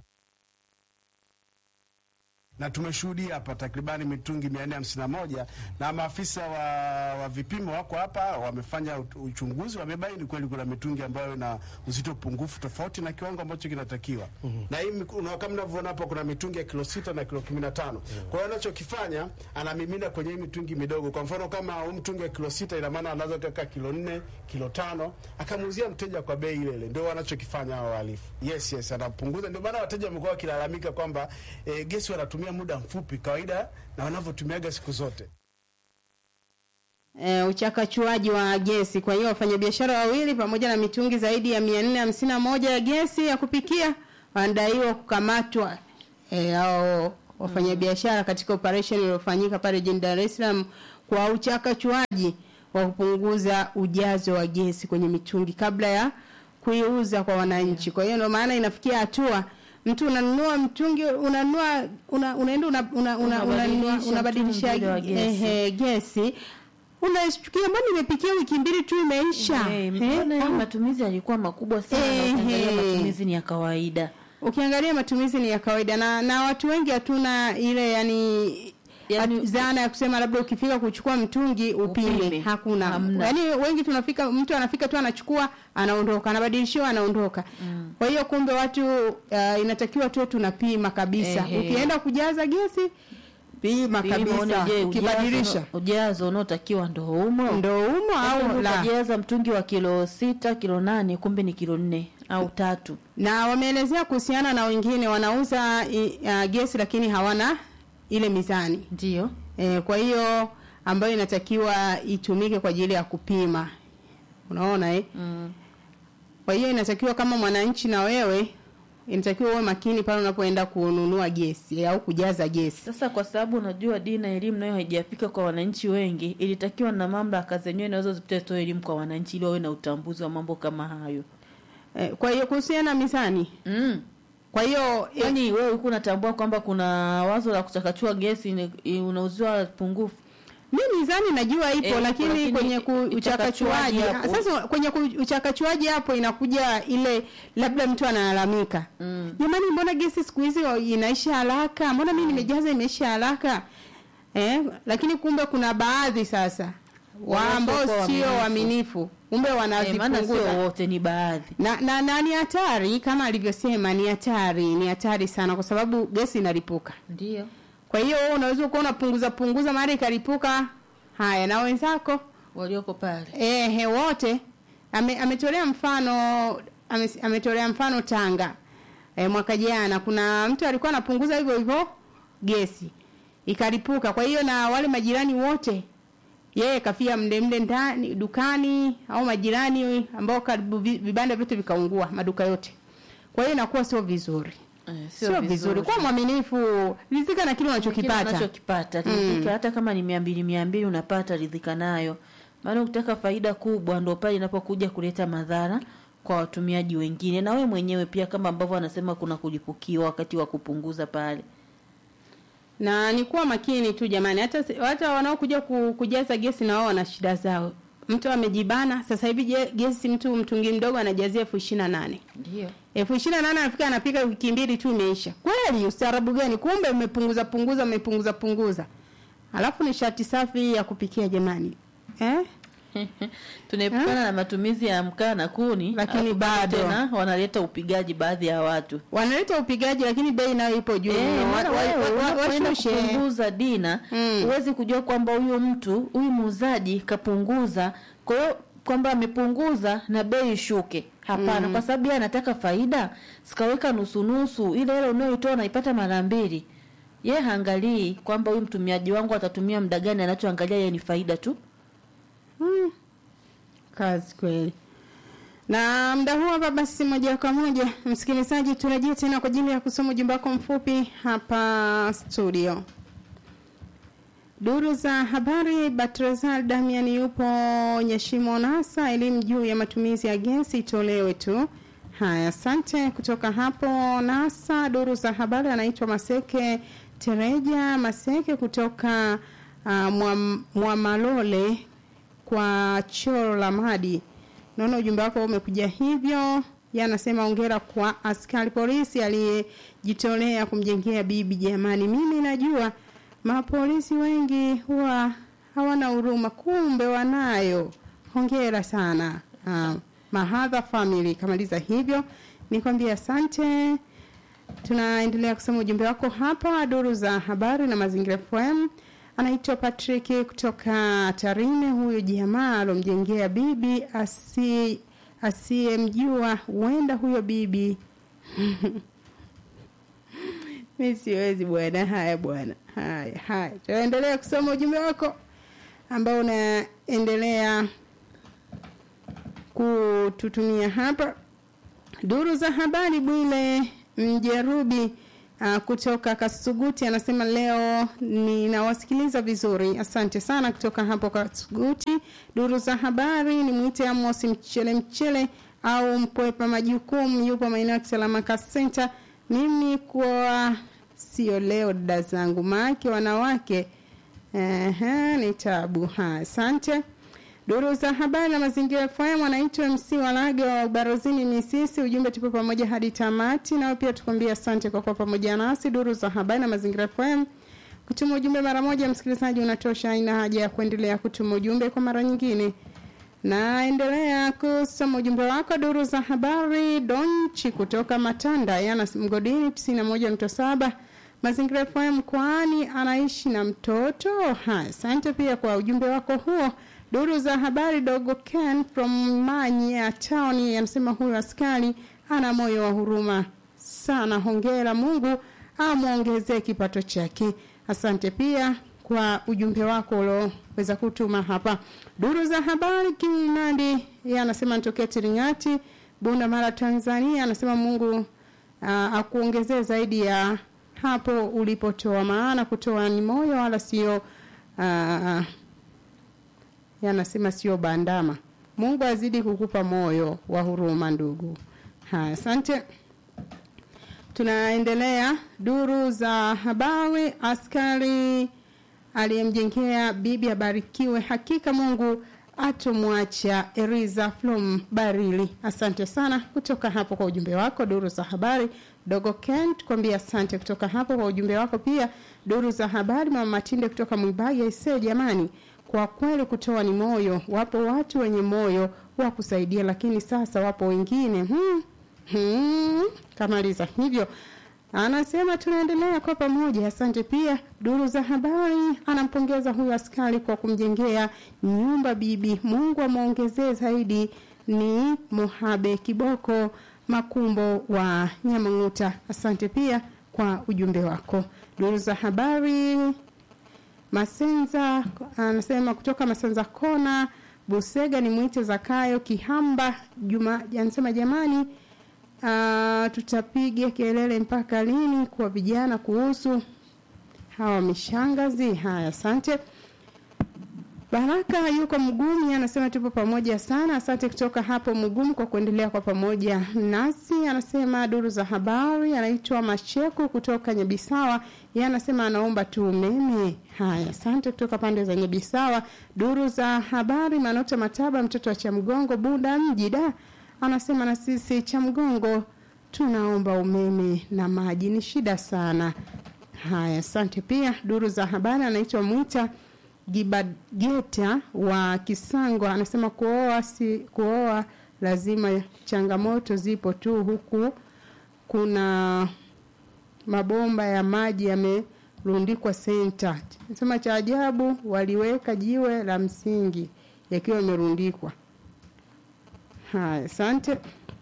Speaker 18: na tumeshuhudia hapa takribani mitungi 451 na maafisa wa, wa vipimo wako hapa wamefanya ut- uchunguzi, wamebaini kweli kuna mitungi ambayo ina uzito pungufu tofauti na kiwango ambacho kinatakiwa. Na hii miku- na kama mnavyoona hapa kuna mitungi ya kilo sita na kilo 15. Kwa hiyo anachokifanya anamimina kwenye hii mitungi midogo. Kwa mfano kama huu mtungi wa kilo sita, ina maana anaweza kaka kilo nne, kilo tano, akamuuzia mteja kwa bei ile ile. Ndio wanachokifanya hao wahalifu. Yes, yes, anapunguza. Ndio maana wateja wamekuwa wakilalamika kwamba e, gesi wanatumia muda mfupi kawaida na wanavyotumiaga siku zote.
Speaker 1: e, uchakachuaji wa gesi. Kwa hiyo wafanyabiashara wawili pamoja na mitungi zaidi ya 451 ya gesi ya kupikia wanadaiwa kukamatwa e, au wafanyabiashara katika operation iliyofanyika pale jijini Dar es Salaam kwa uchakachuaji wa kupunguza ujazo wa gesi kwenye mitungi kabla ya kuiuza kwa wananchi. Kwa hiyo ndio maana inafikia hatua mtu unanunua mtungi unanunua una, unaenda una, una, una, unanunua-
Speaker 2: Unabadilisha
Speaker 1: unabadilisha
Speaker 2: mtungi ule wa gesi.
Speaker 1: ehe, gesi unashtukia mbona nimepikia wiki mbili tu imeisha
Speaker 2: Eh,
Speaker 1: Eh,
Speaker 2: mbona hii
Speaker 1: au-
Speaker 2: matumizi yalikuwa makubwa sana
Speaker 1: Ehe.
Speaker 2: ukiangalia matumizi ni ya kawaida
Speaker 1: ukiangalia matumizi ni ya kawaida na na watu wengi hatuna ile yani yani zana ya kusema labda ukifika kuchukua mtungi upime,
Speaker 2: Upime.
Speaker 1: hakuna
Speaker 2: Hamna.
Speaker 1: yani wengi tunafika mtu anafika tu anachukua anaondoka anabadilishiwa anaondoka kwa hiyo kumbe watu uh, inatakiwa tu tunapima kabisa
Speaker 2: Ehe.
Speaker 1: ukienda kujaza gesi pima
Speaker 2: Pima uone,
Speaker 1: kabisa
Speaker 2: je,
Speaker 1: ukibadilisha
Speaker 2: ujazo- ujazo unaotakiwa ndo umo
Speaker 1: ndo umo au la
Speaker 2: ukajaza mtungi wa kilo sita kilo nane kumbe ni kilo nne au tatu
Speaker 1: na wameelezea kuhusiana na wengine wanauza i- uh, gesi lakini hawana ile mizani
Speaker 2: ndio
Speaker 1: e, kwa hiyo ambayo inatakiwa itumike kwa ajili ya kupima unaona eh?
Speaker 2: mm.
Speaker 1: kwa hiyo inatakiwa kama mwananchi na wewe inatakiwa uwe makini pale unapoenda kununua gesi au kujaza gesi
Speaker 2: sasa kwa sababu unajua dina elimu nayo haijafika kwa wananchi wengi ilitakiwa na mamlaka zenyewe nazo zitoe elimu kwa wananchi ili wawe na utambuzi wa mambo kama hayo
Speaker 1: e, kwa hiyo kuhusiana na mizani
Speaker 2: mm.
Speaker 1: kwa hiyo
Speaker 2: yani wewe ulikuwa unatambua kwamba kuna wazo la kuchakachua gesi ni- unauziwa pungufu
Speaker 1: mi mizani najua ipo
Speaker 2: Eh, ipo,
Speaker 1: lakini,
Speaker 2: lakini
Speaker 1: kwenye ku-
Speaker 2: uchakachuaji
Speaker 1: uchakachuaji
Speaker 2: hapo.
Speaker 1: sasa kwenye ku- uchakachuaji hapo inakuja ile labda mtu analalamika jamani mbona gesi siku hizi inaisha haraka mbona mi nimejaza imeisha haraka eh, lakini kumbe kuna baadhi sasa wa
Speaker 2: Wanaokuwa
Speaker 1: ambao sio
Speaker 2: waaminifu.
Speaker 1: waaminifu kumbe
Speaker 2: Eh, maana
Speaker 1: wanazipunguza
Speaker 2: sio wote ni baadhi
Speaker 1: na, na, na ni hatari kama alivyosema ni hatari ni hatari sana kwa sababu gesi inalipuka
Speaker 2: ndio
Speaker 1: kwa hiyo wewe unaweza kuwa unapunguza punguza mara ikalipuka haya na wenzako
Speaker 2: walioko pale
Speaker 1: ehe wote ame, ametolea mfano ame, ametolea mfano Tanga e, mwaka jana kuna mtu alikuwa anapunguza hivyo hivyo gesi ikalipuka kwa hiyo na wale majirani wote yeye kafia mle mle ndani dukani au majirani ambao karibu vi- vibanda vyote vikaungua maduka yote kwa hiyo inakuwa sio vizuri
Speaker 2: Eh,
Speaker 1: sio vizuri kuwa mwaminifu rizika na kile
Speaker 2: Kile
Speaker 1: unachokipata
Speaker 2: unachokipata ridhika hata kama ni mia mbili mia mbili unapata ridhika nayo maana ukitaka faida kubwa ndo pale inapokuja kuleta madhara kwa watumiaji wengine na we mwenyewe pia kama ambavyo wanasema kuna kulipukiwa wakati wa kupunguza pale
Speaker 1: na ni kuwa makini tu jamani hata hata wanaokuja ku- kujaza gesi na wao wana shida zao mtu amejibana sasa hivi je- gesi mtu mtungi mdogo anajazia elfu ishirini na nane
Speaker 2: ndio
Speaker 1: elfu ishirini na nane anafika anapika wiki mbili tu imeisha kweli ustaarabu gani kumbe umepunguza punguza umepunguza punguza alafu ni shati safi ya kupikia jamani eh?
Speaker 2: tunaepukana na matumizi ya mkaa na kuni
Speaker 1: Lakini
Speaker 2: alafu
Speaker 1: bado.
Speaker 2: tena wanaleta upigaji baadhi ya watu
Speaker 1: wanaleta upigaji lakini bei nayo ipo juu
Speaker 2: Eh,
Speaker 1: Wa-
Speaker 2: maana
Speaker 1: wa-
Speaker 2: wewe
Speaker 1: wa- wa-
Speaker 2: unapoenda
Speaker 1: washushe.
Speaker 2: kupunguza dina huwezi kujua kwamba huyu mtu huyu muuzaji kapunguza kwa hiyo kwamba amepunguza na bei ishuke hapana
Speaker 1: Mm.
Speaker 2: kwa sababu yeye anataka faida sikaweka nusu nusu ile ile unayoitoa unaipata mara mbili ye haangalii kwamba huyu mtumiaji wangu atatumia muda gani anachoangalia yeye ni faida tu
Speaker 1: Mm. Kazi kweli. Na muda huu hapa basi moja kwa moja msikilizaji turejee tena kwa ajili ya kusoma ujumbe wako mfupi hapa studio. Duru za habari Batrazal Damian yupo Nyashimo Nasa, elimu juu ya matumizi ya gesi itolewe tu. Haya, asante kutoka hapo Nasa. Duru za habari anaitwa Maseke Tereja Maseke kutoka uh, Mwam- Mwamalole kwa choro la madi. Naona ujumbe wako umekuja hivyo. Yeye anasema ongera kwa askari polisi aliyejitolea kumjengea bibi. Jamani, mimi najua mapolisi wengi huwa hawana huruma, kumbe wanayo. Hongera sana. Uh, Mahadha family kamaliza hivyo. Nikwambia asante. Tunaendelea kusoma ujumbe wako hapa duru za habari na mazingira FM. Anaitwa Patrick kutoka Tarime. Huyu jamaa alomjengea bibi asi asiyemjua, huenda huyo bibi mi siwezi bwana. Haya bwana, haya haya, tunaendelea kusoma ujumbe wako. ambao unaendelea kututumia hapa. Duru za habari Bwile Mjerubi uh, kutoka Kasuguti anasema leo ninawasikiliza vizuri. Asante sana kutoka hapo Kasuguti. Duru za habari ni mwite Amos Mchele Mchele au Mpwepa Majukumu, yupo maeneo ya Kisalamaka Center. Mimi kwa sio leo dada zangu, maake wanawake Ehe, ni tabu. Ha, asante. Duru za habari na mazingira FM anaitwa MC Walage wa Ubarozini Misisi. Ujumbe tupo pamoja hadi tamati, nao pia tukwambia asante kwa kuwa pamoja nasi. Duru za habari na mazingira FM kutuma ujumbe mara moja, msikilizaji unatosha, haina haja ya kuendelea kutuma ujumbe kwa mara nyingine. Naendelea kusoma ujumbe wako. Duru za habari Donchi kutoka Matanda yana mgodini 91.7 Mazingira FM mkoani anaishi na mtoto. Ha, asante pia kwa ujumbe wako huo. Duru za habari dogo Ken from Manya Town anasema huyu askari ana moyo wa huruma sana. Hongera, Mungu amwongezee kipato chake. Asante pia kwa ujumbe wako ulioweza kutuma hapa. Duru za habari Kinandi yeye anasema nitokea Tiringati, Bunda Mara, Tanzania. Anasema Mungu uh, akuongezee zaidi ya hapo ulipotoa, maana kutoa ni moyo wala sio uh, yanasema sio bandama. Mungu azidi kukupa moyo wa huruma ndugu. Haya, asante. Tunaendelea duru za habari. Askari aliyemjengea bibi abarikiwe, hakika Mungu atomwacha. Eriza from Barili, asante sana kutoka hapo kwa ujumbe wako. Duru za habari Dogo Ken tukwambia asante kutoka hapo kwa ujumbe wako. Pia duru za habari Mama Matinde kutoka Mwibagi aisee, jamani, kwa kweli kutoa ni moyo. Wapo watu wenye moyo wa kusaidia, lakini sasa wapo wengine hmm, hmm, kamaliza hivyo anasema tunaendelea kwa pamoja. Asante pia duru za habari anampongeza huyu askari kwa kumjengea nyumba bibi. Mungu amwongezee zaidi. Ni Mohabe Kiboko Makumbo wa Nyamang'uta. Asante pia kwa ujumbe wako. Duru za habari Masenza anasema kutoka Masenza Kona Busega ni mwite Zakayo Kihamba Juma anasema jamani, uh, tutapiga kelele mpaka lini kwa vijana kuhusu hawa mishangazi? Haya, asante. Baraka yuko Mgumi anasema tupo pamoja sana. Asante kutoka hapo Mgumu kwa kuendelea kwa pamoja nasi. Anasema duru za habari, anaitwa Macheku kutoka Nyabisawa. Yeye anasema anaomba tu umeme. Haya, asante kutoka pande za Nyabisawa. Duru za habari, Manota Mataba, mtoto wa Chamgongo, Bunda mji da, anasema na sisi Chamgongo tunaomba umeme na maji, ni shida sana. Haya, asante pia. Duru za habari, anaitwa Mwita Gibageta wa Kisango anasema kuoa si kuoa lazima, changamoto zipo tu, huku kuna mabomba ya maji yamerundikwa senta. Anasema cha ajabu waliweka jiwe la msingi yakiwa yamerundikwa. Haya, asante.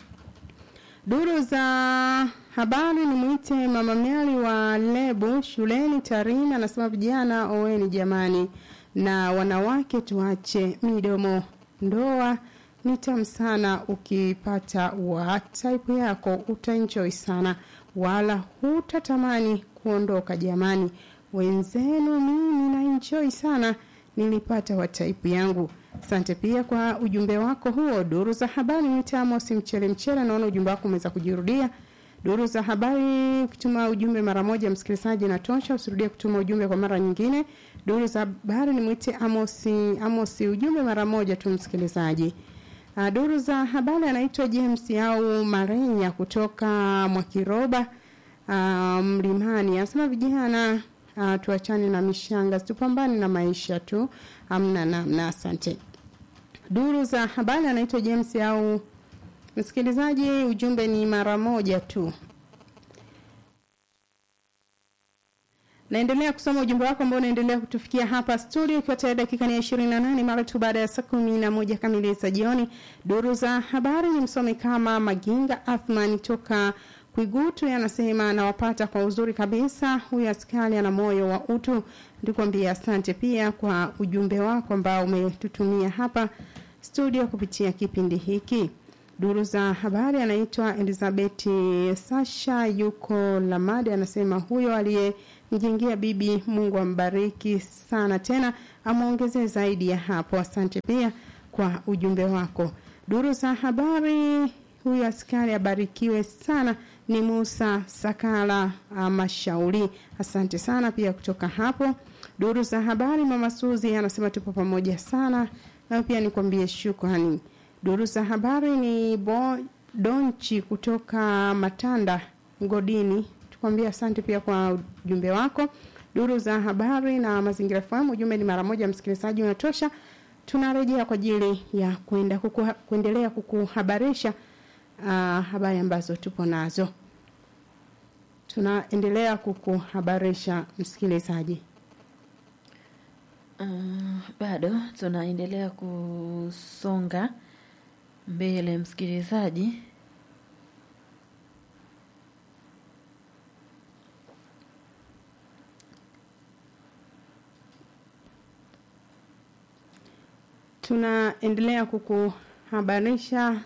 Speaker 1: Duru za habari ni mwite mama Mary wa Lebu shuleni Tarime, anasema vijana oweni jamani, na wanawake tuache midomo. Ndoa ni tamu sana, ukipata wa type yako utaenjoy sana, wala hutatamani kuondoka jamani. Wenzenu mimi na enjoy sana, nilipata wa type yangu. Asante pia kwa ujumbe wako huo. Duru za habari ni tamu, si mchele mchele. Naona ujumbe wako umeweza kujirudia. Duru za habari, ukituma ujumbe mara moja msikilizaji natosha, usirudie kutuma ujumbe kwa mara nyingine. Duru za habari ni mwite Amosi, Amosi, ujumbe mara moja tu msikilizaji. Uh, duru za habari anaitwa James au Marenya kutoka Mwakiroba uh, Mlimani, anasema vijana uh, tuachane na mishanga, tupambane na maisha tu, amna namna. Asante. Duru za habari anaitwa James au msikilizaji, ujumbe ni mara moja tu. Naendelea kusoma ujumbe wako ambao unaendelea kutufikia hapa studio, ikiwa tayari dakika ni 28 mara tu baada ya saa kumi na moja kamili za jioni. Duru za habari ni msomi kama Maginga Athman toka Kwigutu anasema anawapata kwa uzuri kabisa. Huyu askari ana moyo wa utu. Ndikwambia asante pia kwa ujumbe wako ambao umetutumia hapa studio kupitia kipindi hiki. Duru za habari anaitwa Elizabeth Sasha yuko Lamadi, anasema huyo aliyemjengea bibi, Mungu ambariki sana, tena amwongezee zaidi ya hapo. Asante pia kwa ujumbe wako. Duru za habari, huyu askari abarikiwe sana, ni Musa Sakala Mashauri. Asante sana pia kutoka hapo. Duru za habari, mama Suzi anasema tupo pamoja sana, na pia nikwambie shukrani. Duru za habari ni Bo Donchi kutoka Matanda Ngodini. Tukwambia asante pia kwa ujumbe wako. Duru za habari na mazingira fahamu, ujumbe ni mara moja, msikilizaji unatosha. Tunarejea kwa ajili ya kwenda kuku, kuendelea kukuhabarisha uh, habari ambazo tupo nazo. Tunaendelea kukuhabarisha msikilizaji.
Speaker 2: Uh, bado tunaendelea kusonga mbele msikilizaji.
Speaker 1: Tunaendelea kukuhabarisha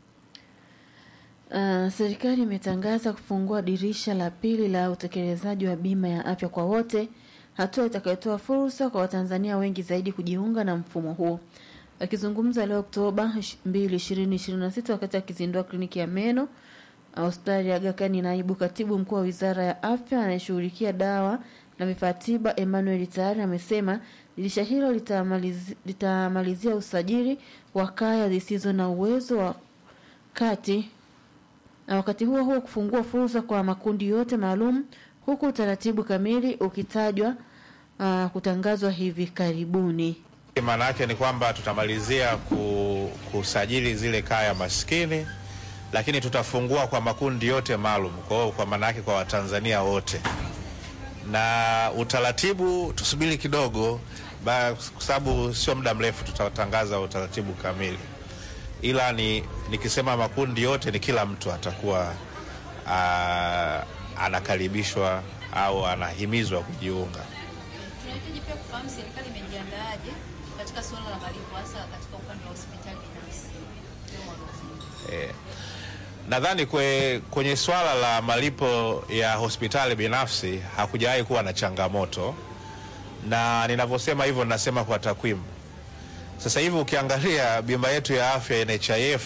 Speaker 2: Uh, serikali imetangaza kufungua dirisha la pili la utekelezaji wa bima ya afya kwa wote, hatua itakayotoa fursa kwa Watanzania wengi zaidi kujiunga na mfumo huo. Akizungumza leo Oktoba 2, 2026 wakati akizindua kliniki ya meno hospitali ya Aga Khan, naibu katibu mkuu wa Wizara ya Afya anayeshughulikia dawa na vifaa tiba Emmanuel Tayari amesema dirisha hilo litamalizi, litamalizia usajili wa kaya zisizo na uwezo wa kati na wakati huo huo kufungua fursa kwa makundi yote maalum huku utaratibu kamili ukitajwa uh, kutangazwa hivi karibuni.
Speaker 19: Maana yake ni kwamba tutamalizia ku, kusajili zile kaya maskini, lakini tutafungua kwa makundi yote maalum, kwa hiyo kwa maana yake kwa Watanzania wote, na utaratibu tusubiri kidogo, kwa sababu sio muda mrefu tutatangaza utaratibu kamili ila ni nikisema makundi yote ni kila mtu atakuwa aa, anakaribishwa au anahimizwa kujiunga.
Speaker 20: Tunahitaji pia kufahamu serikali imejiandaaje katika suala la malipo hasa katika upande wa hospitali binafsi.
Speaker 19: Eh, nadhani kwe, kwenye swala la malipo ya hospitali binafsi hakujawahi kuwa na changamoto, na ninavyosema hivyo ninasema kwa takwimu sasa hivi ukiangalia bima yetu ya afya NHIF,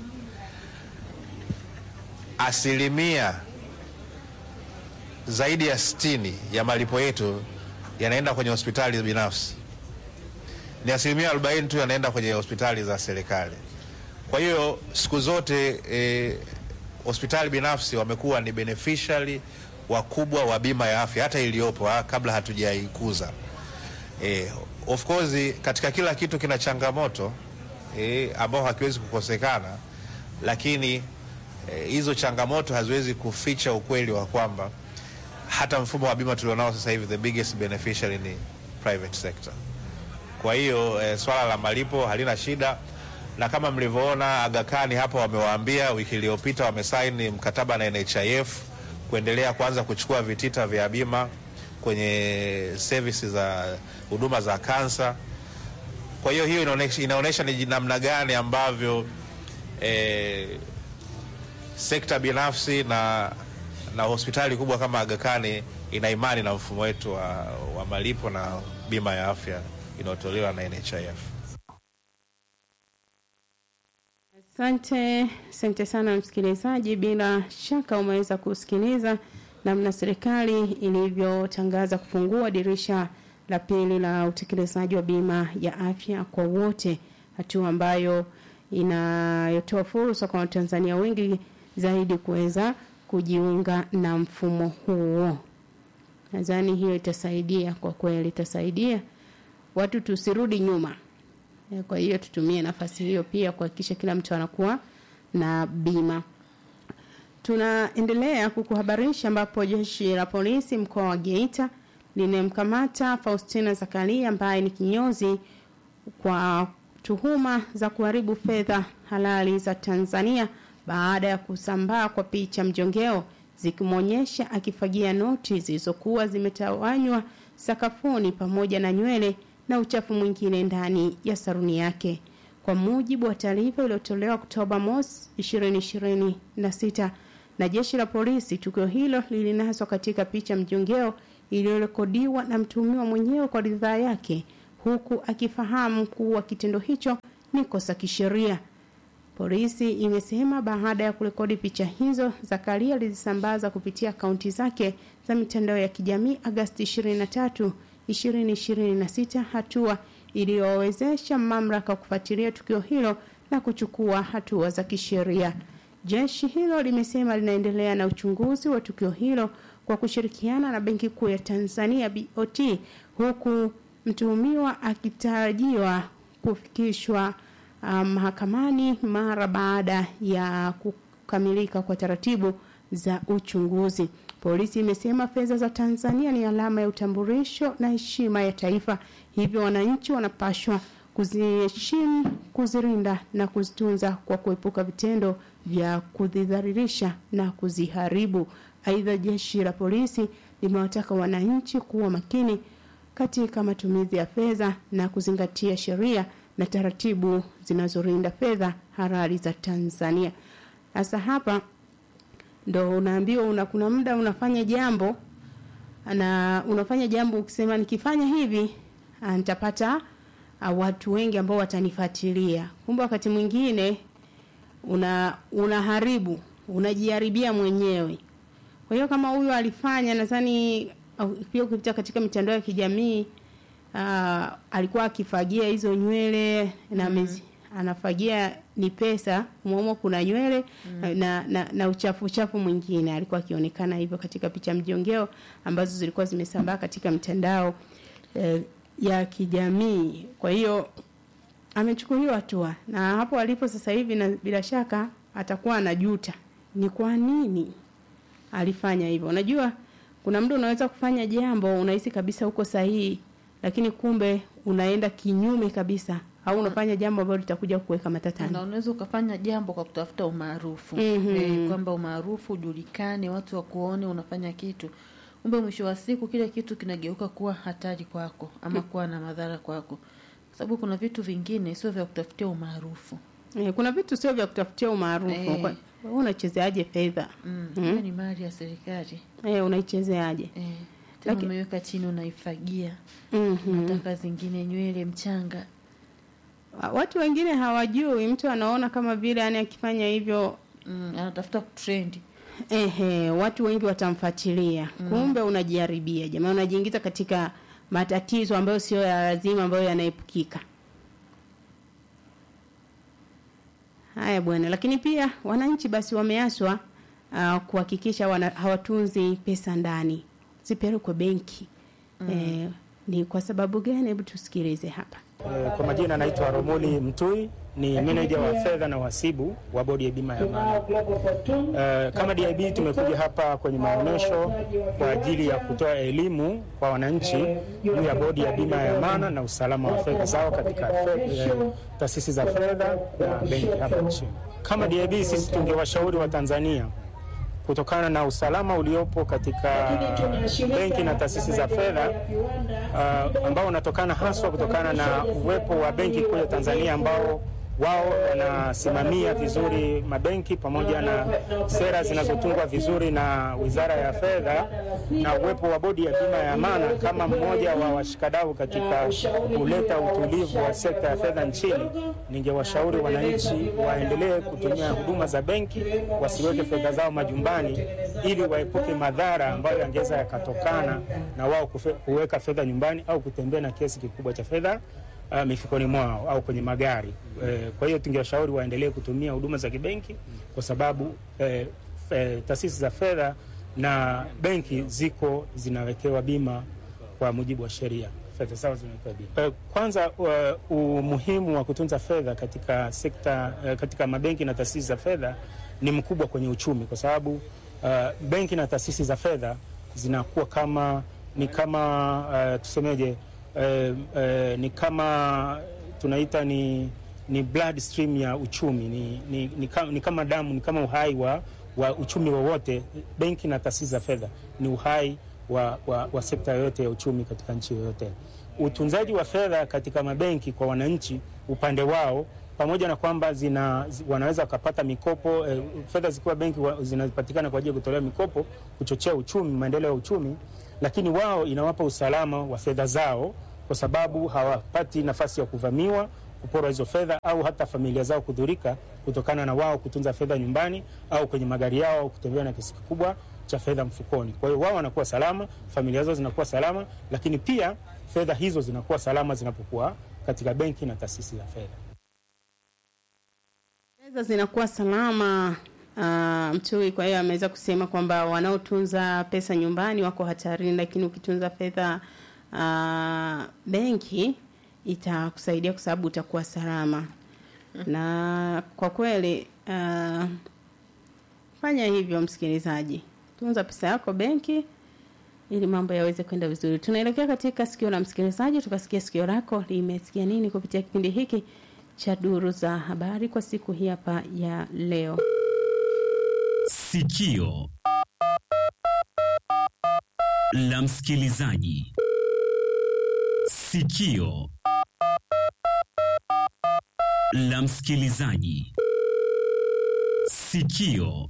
Speaker 19: asilimia zaidi ya sitini ya malipo yetu yanaenda kwenye hospitali binafsi, ni asilimia arobaini tu yanaenda kwenye hospitali za serikali. Kwa hiyo siku zote eh, hospitali binafsi wamekuwa ni beneficiary wakubwa wa bima ya afya hata iliyopo ha, kabla hatujaikuza eh, of course katika kila kitu kina changamoto eh, ambao hakiwezi kukosekana, lakini hizo eh, changamoto haziwezi kuficha ukweli wa kwamba hata mfumo wa bima tulionao sasa hivi the biggest beneficiary ni private sector. Kwa hiyo eh, swala la malipo halina shida, na kama mlivyoona Aga Khan hapa wamewaambia wiki iliyopita wamesaini mkataba na NHIF kuendelea kuanza kuchukua vitita vya bima kwenye services za huduma za kansa. Kwa hiyo hiyo inaonesha, inaonesha ni namna gani ambavyo eh, sekta binafsi na, na hospitali kubwa kama Aga Khan ina imani na mfumo wetu wa, wa malipo na bima ya afya inayotolewa na NHIF.
Speaker 1: Asante, asante sana msikilizaji, bila shaka umeweza kusikiliza namna serikali ilivyotangaza kufungua dirisha la pili la utekelezaji wa bima ya afya kwa wote, hatua ambayo inayotoa fursa kwa Watanzania wengi zaidi kuweza kujiunga na mfumo huo. Nadhani hiyo itasaidia kwa kweli, itasaidia watu tusirudi nyuma. Kwa hiyo tutumie nafasi hiyo pia kuhakikisha kila mtu anakuwa na bima. Tunaendelea kukuhabarisha ambapo jeshi la polisi mkoa wa Geita limemkamata Faustina Zakaria ambaye ni kinyozi kwa tuhuma za kuharibu fedha halali za Tanzania baada ya kusambaa kwa picha mjongeo zikimwonyesha akifagia noti zilizokuwa zimetawanywa sakafuni pamoja na nywele na uchafu mwingine ndani ya saruni yake. Kwa mujibu wa taarifa iliyotolewa Oktoba mosi 2026 na jeshi la polisi, tukio hilo lilinaswa katika picha mjongeo iliyorekodiwa na mtuhumiwa mwenyewe kwa ridhaa yake, huku akifahamu kuwa kitendo hicho ni kosa kisheria. Polisi imesema baada ya kurekodi picha hizo, Zakaria alizisambaza kupitia akaunti zake za mitandao ya kijamii Agasti 23, 2026, hatua iliyowezesha mamlaka kufuatilia tukio hilo na kuchukua hatua za kisheria. Jeshi hilo limesema linaendelea na uchunguzi wa tukio hilo kwa kushirikiana na Benki Kuu ya Tanzania BOT, huku mtuhumiwa akitarajiwa kufikishwa mahakamani um, mara baada ya kukamilika kwa taratibu za uchunguzi. Polisi imesema fedha za Tanzania ni alama ya utambulisho na heshima ya taifa, hivyo wananchi wanapashwa kuziheshimu, kuzirinda na kuzitunza kwa kuepuka vitendo vya kudhidhalilisha na kuziharibu. Aidha, jeshi la polisi limewataka wananchi kuwa makini katika matumizi ya fedha na kuzingatia sheria na taratibu zinazolinda fedha halali za Tanzania. Sasa hapa ndo unaambiwa una, kuna muda unafanya jambo na unafanya jambo ukisema nikifanya hivi nitapata uh, watu wengi ambao watanifuatilia. Kumbe wakati mwingine una unaharibu, unajiharibia mwenyewe. Kwa hiyo kama huyo alifanya nadhani pia ukipita katika mitandao ya kijamii uh, alikuwa akifagia hizo nywele na mm -hmm. anafagia ni pesa mwamo kuna nywele mm. na, na, na uchafu uchafu mwingine alikuwa akionekana hivyo katika picha mjongeo ambazo zilikuwa zimesambaa katika mitandao eh, ya kijamii kwa hiyo amechukuliwa hatua na hapo alipo sasa hivi na bila shaka atakuwa anajuta ni kwa nini alifanya hivyo unajua kuna mtu unaweza kufanya jambo unahisi kabisa uko sahihi lakini kumbe unaenda kinyume kabisa au unafanya jambo ambalo litakuja kuweka matatani.
Speaker 2: Na unaweza ukafanya jambo kwa kutafuta umaarufu
Speaker 1: mm -hmm.
Speaker 2: e, kwamba umaarufu ujulikane, watu wakuone unafanya kitu, kumbe mwisho wa siku kile kitu kinageuka kuwa hatari kwako ama mm. kuwa na madhara kwako, kwa sababu kuna vitu vingine sio vya kutafutia umaarufu.
Speaker 1: E, kuna vitu sio vya kutafutia umaarufu e. Kwa, wewe unachezeaje fedha?
Speaker 2: Mm. Mm. ni mali ya serikali.
Speaker 1: Eh, unaichezeaje?
Speaker 2: Eh. Tena Laki... umeweka chini unaifagia.
Speaker 1: Mm -hmm.
Speaker 2: Nataka zingine nywele mchanga.
Speaker 1: Watu wengine hawajui, mtu anaona kama vile yani akifanya hivyo
Speaker 2: mm, anatafuta trend.
Speaker 1: Ehe, watu wengi watamfuatilia. Mm. Kumbe unajiharibia. Jamaa unajiingiza katika matatizo ambayo sio ya lazima ambayo yanaepukika. Haya bwana, lakini pia wananchi basi wameaswa uh, kuhakikisha hawatunzi pesa ndani, zipelekwe benki. Mm. E, ni kwa sababu gani? Hebu tusikilize hapa.
Speaker 21: E, kwa majina naitwa Romoni Mtui, ni meneja wa fedha na uhasibu wa bodi ya bima ya amana. E, kama DIB tumekuja hapa kwenye maonyesho kwa ajili ya kutoa elimu kwa wananchi juu ya bodi ya bima ya amana na usalama wa fedha zao katika e, taasisi za fedha na benki hapa nchini. Kama DIB sisi tungewashauri wa Tanzania kutokana na usalama uliopo katika benki na taasisi za fedha uh, ambao unatokana haswa kutokana na uwepo wa benki kuu ya Tanzania ambao wao wanasimamia vizuri mabenki pamoja na sera zinazotungwa vizuri na Wizara ya Fedha na uwepo wa bodi ya bima ya amana kama mmoja wa washikadau katika kuleta utulivu wa sekta ya fedha nchini, ningewashauri wananchi waendelee kutumia huduma za benki, wasiweke fedha zao majumbani, ili waepuke madhara ambayo yangeweza yakatokana na wao kuweka fedha nyumbani au kutembea na kiasi kikubwa cha fedha uh, mifukoni mwao au kwenye magari. E, kwa hiyo tungewashauri waendelee kutumia huduma za kibenki kwa sababu e, e, taasisi za fedha na benki ziko zinawekewa bima kwa mujibu wa sheria, fedha zao zimewekewa bima. E, kwanza uh, umuhimu wa kutunza fedha katika sekta uh, katika mabenki na taasisi za fedha ni mkubwa kwenye uchumi kwa sababu uh, benki na taasisi za fedha zinakuwa kama ni kama uh, tusemeje Eh, eh, ni kama tunaita ni, ni blood stream ya uchumi ni, ni, ni, kama, ni kama damu ni kama uhai wa wa uchumi wowote, benki na taasisi za fedha ni uhai wa, wa, wa sekta yoyote ya uchumi katika nchi yoyote. Utunzaji wa fedha katika mabenki kwa wananchi upande wao pamoja na kwamba zina, zi- wanaweza wakapata mikopo eh, fedha zikiwa benki wa- zinapatikana kwa ajili ya kutolea mikopo kuchochea uchumi, maendeleo ya uchumi, lakini wao inawapa usalama wa fedha zao kwa sababu hawapati nafasi ya kuvamiwa, kuporwa hizo fedha au hata familia zao kudhurika kutokana na wao kutunza fedha nyumbani au kwenye magari yao au kutembea na kiasi kikubwa cha fedha mfukoni. Kwa hiyo wao wanakuwa salama, familia zao zinakuwa salama, lakini pia fedha hizo zinakuwa salama zinapokuwa katika benki na taasisi za fedha.
Speaker 1: fedha zinakuwa salama uh, mtui kwa hiyo ameweza kusema kwamba wanaotunza pesa nyumbani wako hatarini lakini ukitunza fedha uh, benki itakusaidia kwa sababu utakuwa salama na kwa kweli uh, fanya hivyo msikilizaji tunza pesa yako benki ili mambo yaweze kwenda vizuri tunaelekea katika sikio la msikilizaji tukasikia sikio lako limesikia nini kupitia kipindi hiki cha duru za habari kwa siku hii hapa ya leo
Speaker 3: Sikio la msikilizaji. Sikio la msikilizaji. Sikio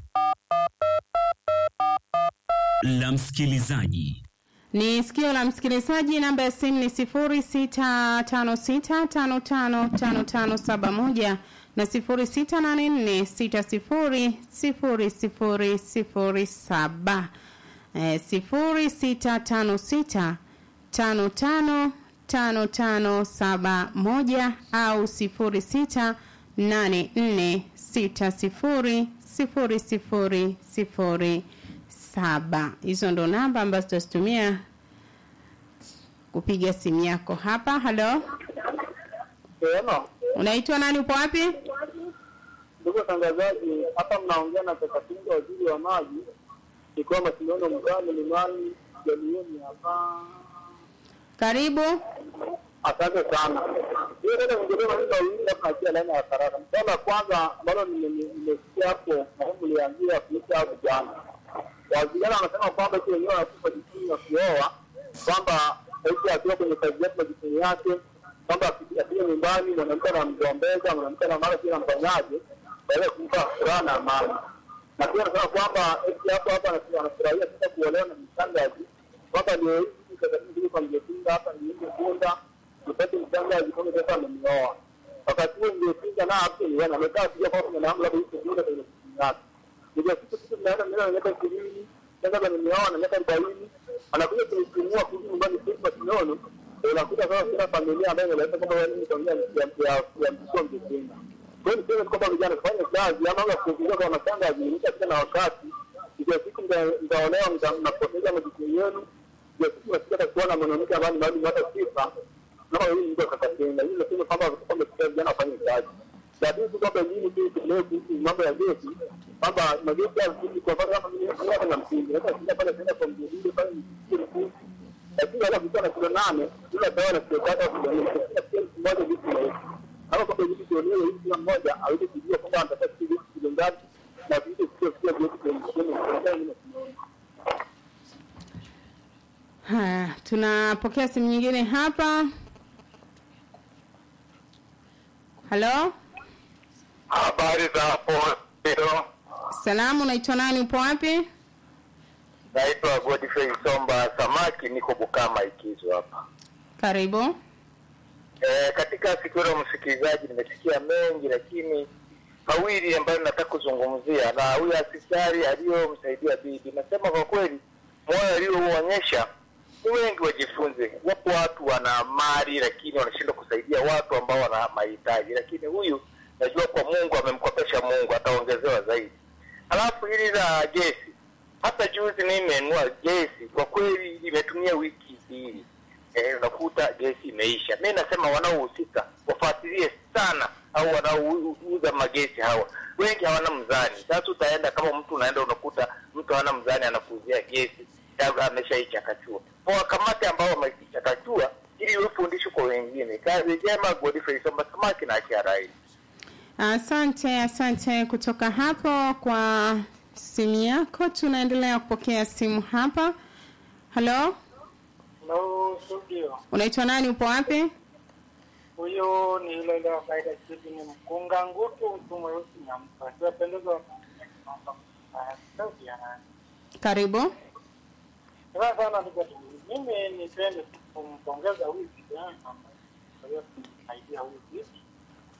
Speaker 3: la msikilizaji.
Speaker 1: ni sikio la msikilizaji namba ya simu ni sifuri sita tano sita tano tano tano tano saba moja na sifuri sita nane nne sita sifuri sifuri sifuri sifuri saba eh, sifuri sita tano sita tano tano tano tano saba moja au sifuri sita nane nne sita sifuri sifuri sifuri sifuri saba hizo ndo namba ambazo tutazitumia kupiga simu yako hapa halo unaitwa nani upo wapi
Speaker 22: Ndugu watangazaji, hapa mnaongea na Kakatinga, waziri wa maji, ikiwa mashindano mkali limani jamioni hapa.
Speaker 1: karibu
Speaker 22: Asante sana. Hiyo dada ningesema mimi wawili hapa nachia laini ya karaka. Swala la kwanza ambalo nime- nime- nimesikia hapo na mliambia kuhusu hao vijana. Wavijana wanasema kwamba eti wenyewe wanakufa jikini na kuoa kwamba eti akiwa kwenye kazi yake majukumu yake kwamba akija nyumbani mwanamke anamgombeza mwanamke na mara pia anamfanyaje baada ya kumpa furaha na amani. Na pia anasema kwamba eti hapo hapa anasema anafurahia sasa kuolewa na mshangazi kwamba ndio hivi kakatibu kwa mjepinda hapa niende kunda nipate mshangazi kama sasa amenioa. Wakati huo mjepinda na hapo ni yana amekaa pia kwa kuna namna labda hizo kunda kwenye simu yake. Ndio siku siku tunaenda mbele na miaka 20 sasa amenioa na miaka 40 anakuja kunipimua kurudi nyumbani kwa kinono unakuta sasa kila familia ambayo inaleta kwamba wewe ni familia ya ya ya mtoto mjepinda. Kwa hiyo niseme kwamba vijana fanya kazi ama wala kufikiria kwa mashanga zimeisha tena na wakati ndio siku mta- mtaolewa mta- mnapoteza majukumu yenu ndio siku nasikia atakuwa na mwanamke ambaye ni maalum hata sifa kama hii mtu akakatenda hii nasema kwamba kwamba kwa vijana wafanye kazi lakini tu kwamba elimu tu tuelewe kuhusu mambo ya gesi kwamba magesi ya msingi kwa mfano kama mimi hapa na msingi hata sija pale tena kwa mjadili pale ni msingi lakini wala kutoa na kilo nane ila dawa na kilo tatu au kilo nne kila kilo moja vitu na hivi kama kwamba hivi tuelewe hivi kila mmoja aweze kujua kwamba anataka kitu kilo ngapi na vitu sio sio vyote kwenye kwenye kwenye
Speaker 1: haya tunapokea simu nyingine hapa halo
Speaker 23: Habari za hapo leo,
Speaker 1: salamu unaitwa nani upo wapi
Speaker 23: naitwa Godfrey Somba Samaki, niko Bukama Ikizo hapa.
Speaker 1: karibu
Speaker 23: E, katika sikio la msikilizaji nimesikia mengi, lakini mawili ambayo nataka kuzungumzia na huyu askari aliyomsaidia bibi, nasema kwa kweli moyo aliyouonyesha ni wengi wajifunze. Wapo watu wana mali lakini wanashindwa kusaidia watu ambao wana mahitaji, lakini huyu najua kwa Mungu amemkopesha Mungu, ataongezewa zaidi. Alafu hili la gesi, hata juzi mimi nimenunua gesi, kwa kweli imetumia wiki mbili eh, unakuta gesi imeisha. Mi nasema wanaohusika wafuatilie sana, au wanaouza magesi hawa, wengi hawana mzani. Sasa utaenda kama mtu unaenda unakuta mtu hana mzani, anakuuzia gesi labda ameshaichakachua, wakamate ambao wameichakachua ili iwe fundisho kwa wengine. Kazi njema, Godfrey Somba Samaki na Achia Rai.
Speaker 1: asante asante kutoka hapo kwa simu yako. Tunaendelea kupokea simu hapa. Halo,
Speaker 4: Hello, studio.
Speaker 1: unaitwa nani? Upo wapi?
Speaker 4: Huyo ni yule ile wa kawaida chipi ni mkunga ngutu mtu mweusi nyampa. Siwapendeza sauti ya nani?
Speaker 1: Karibu.
Speaker 4: Sasa sana ndugu yangu, mimi nipende tu kumpongeza huyu kijana kwa hiyo kumsaidia huyu binti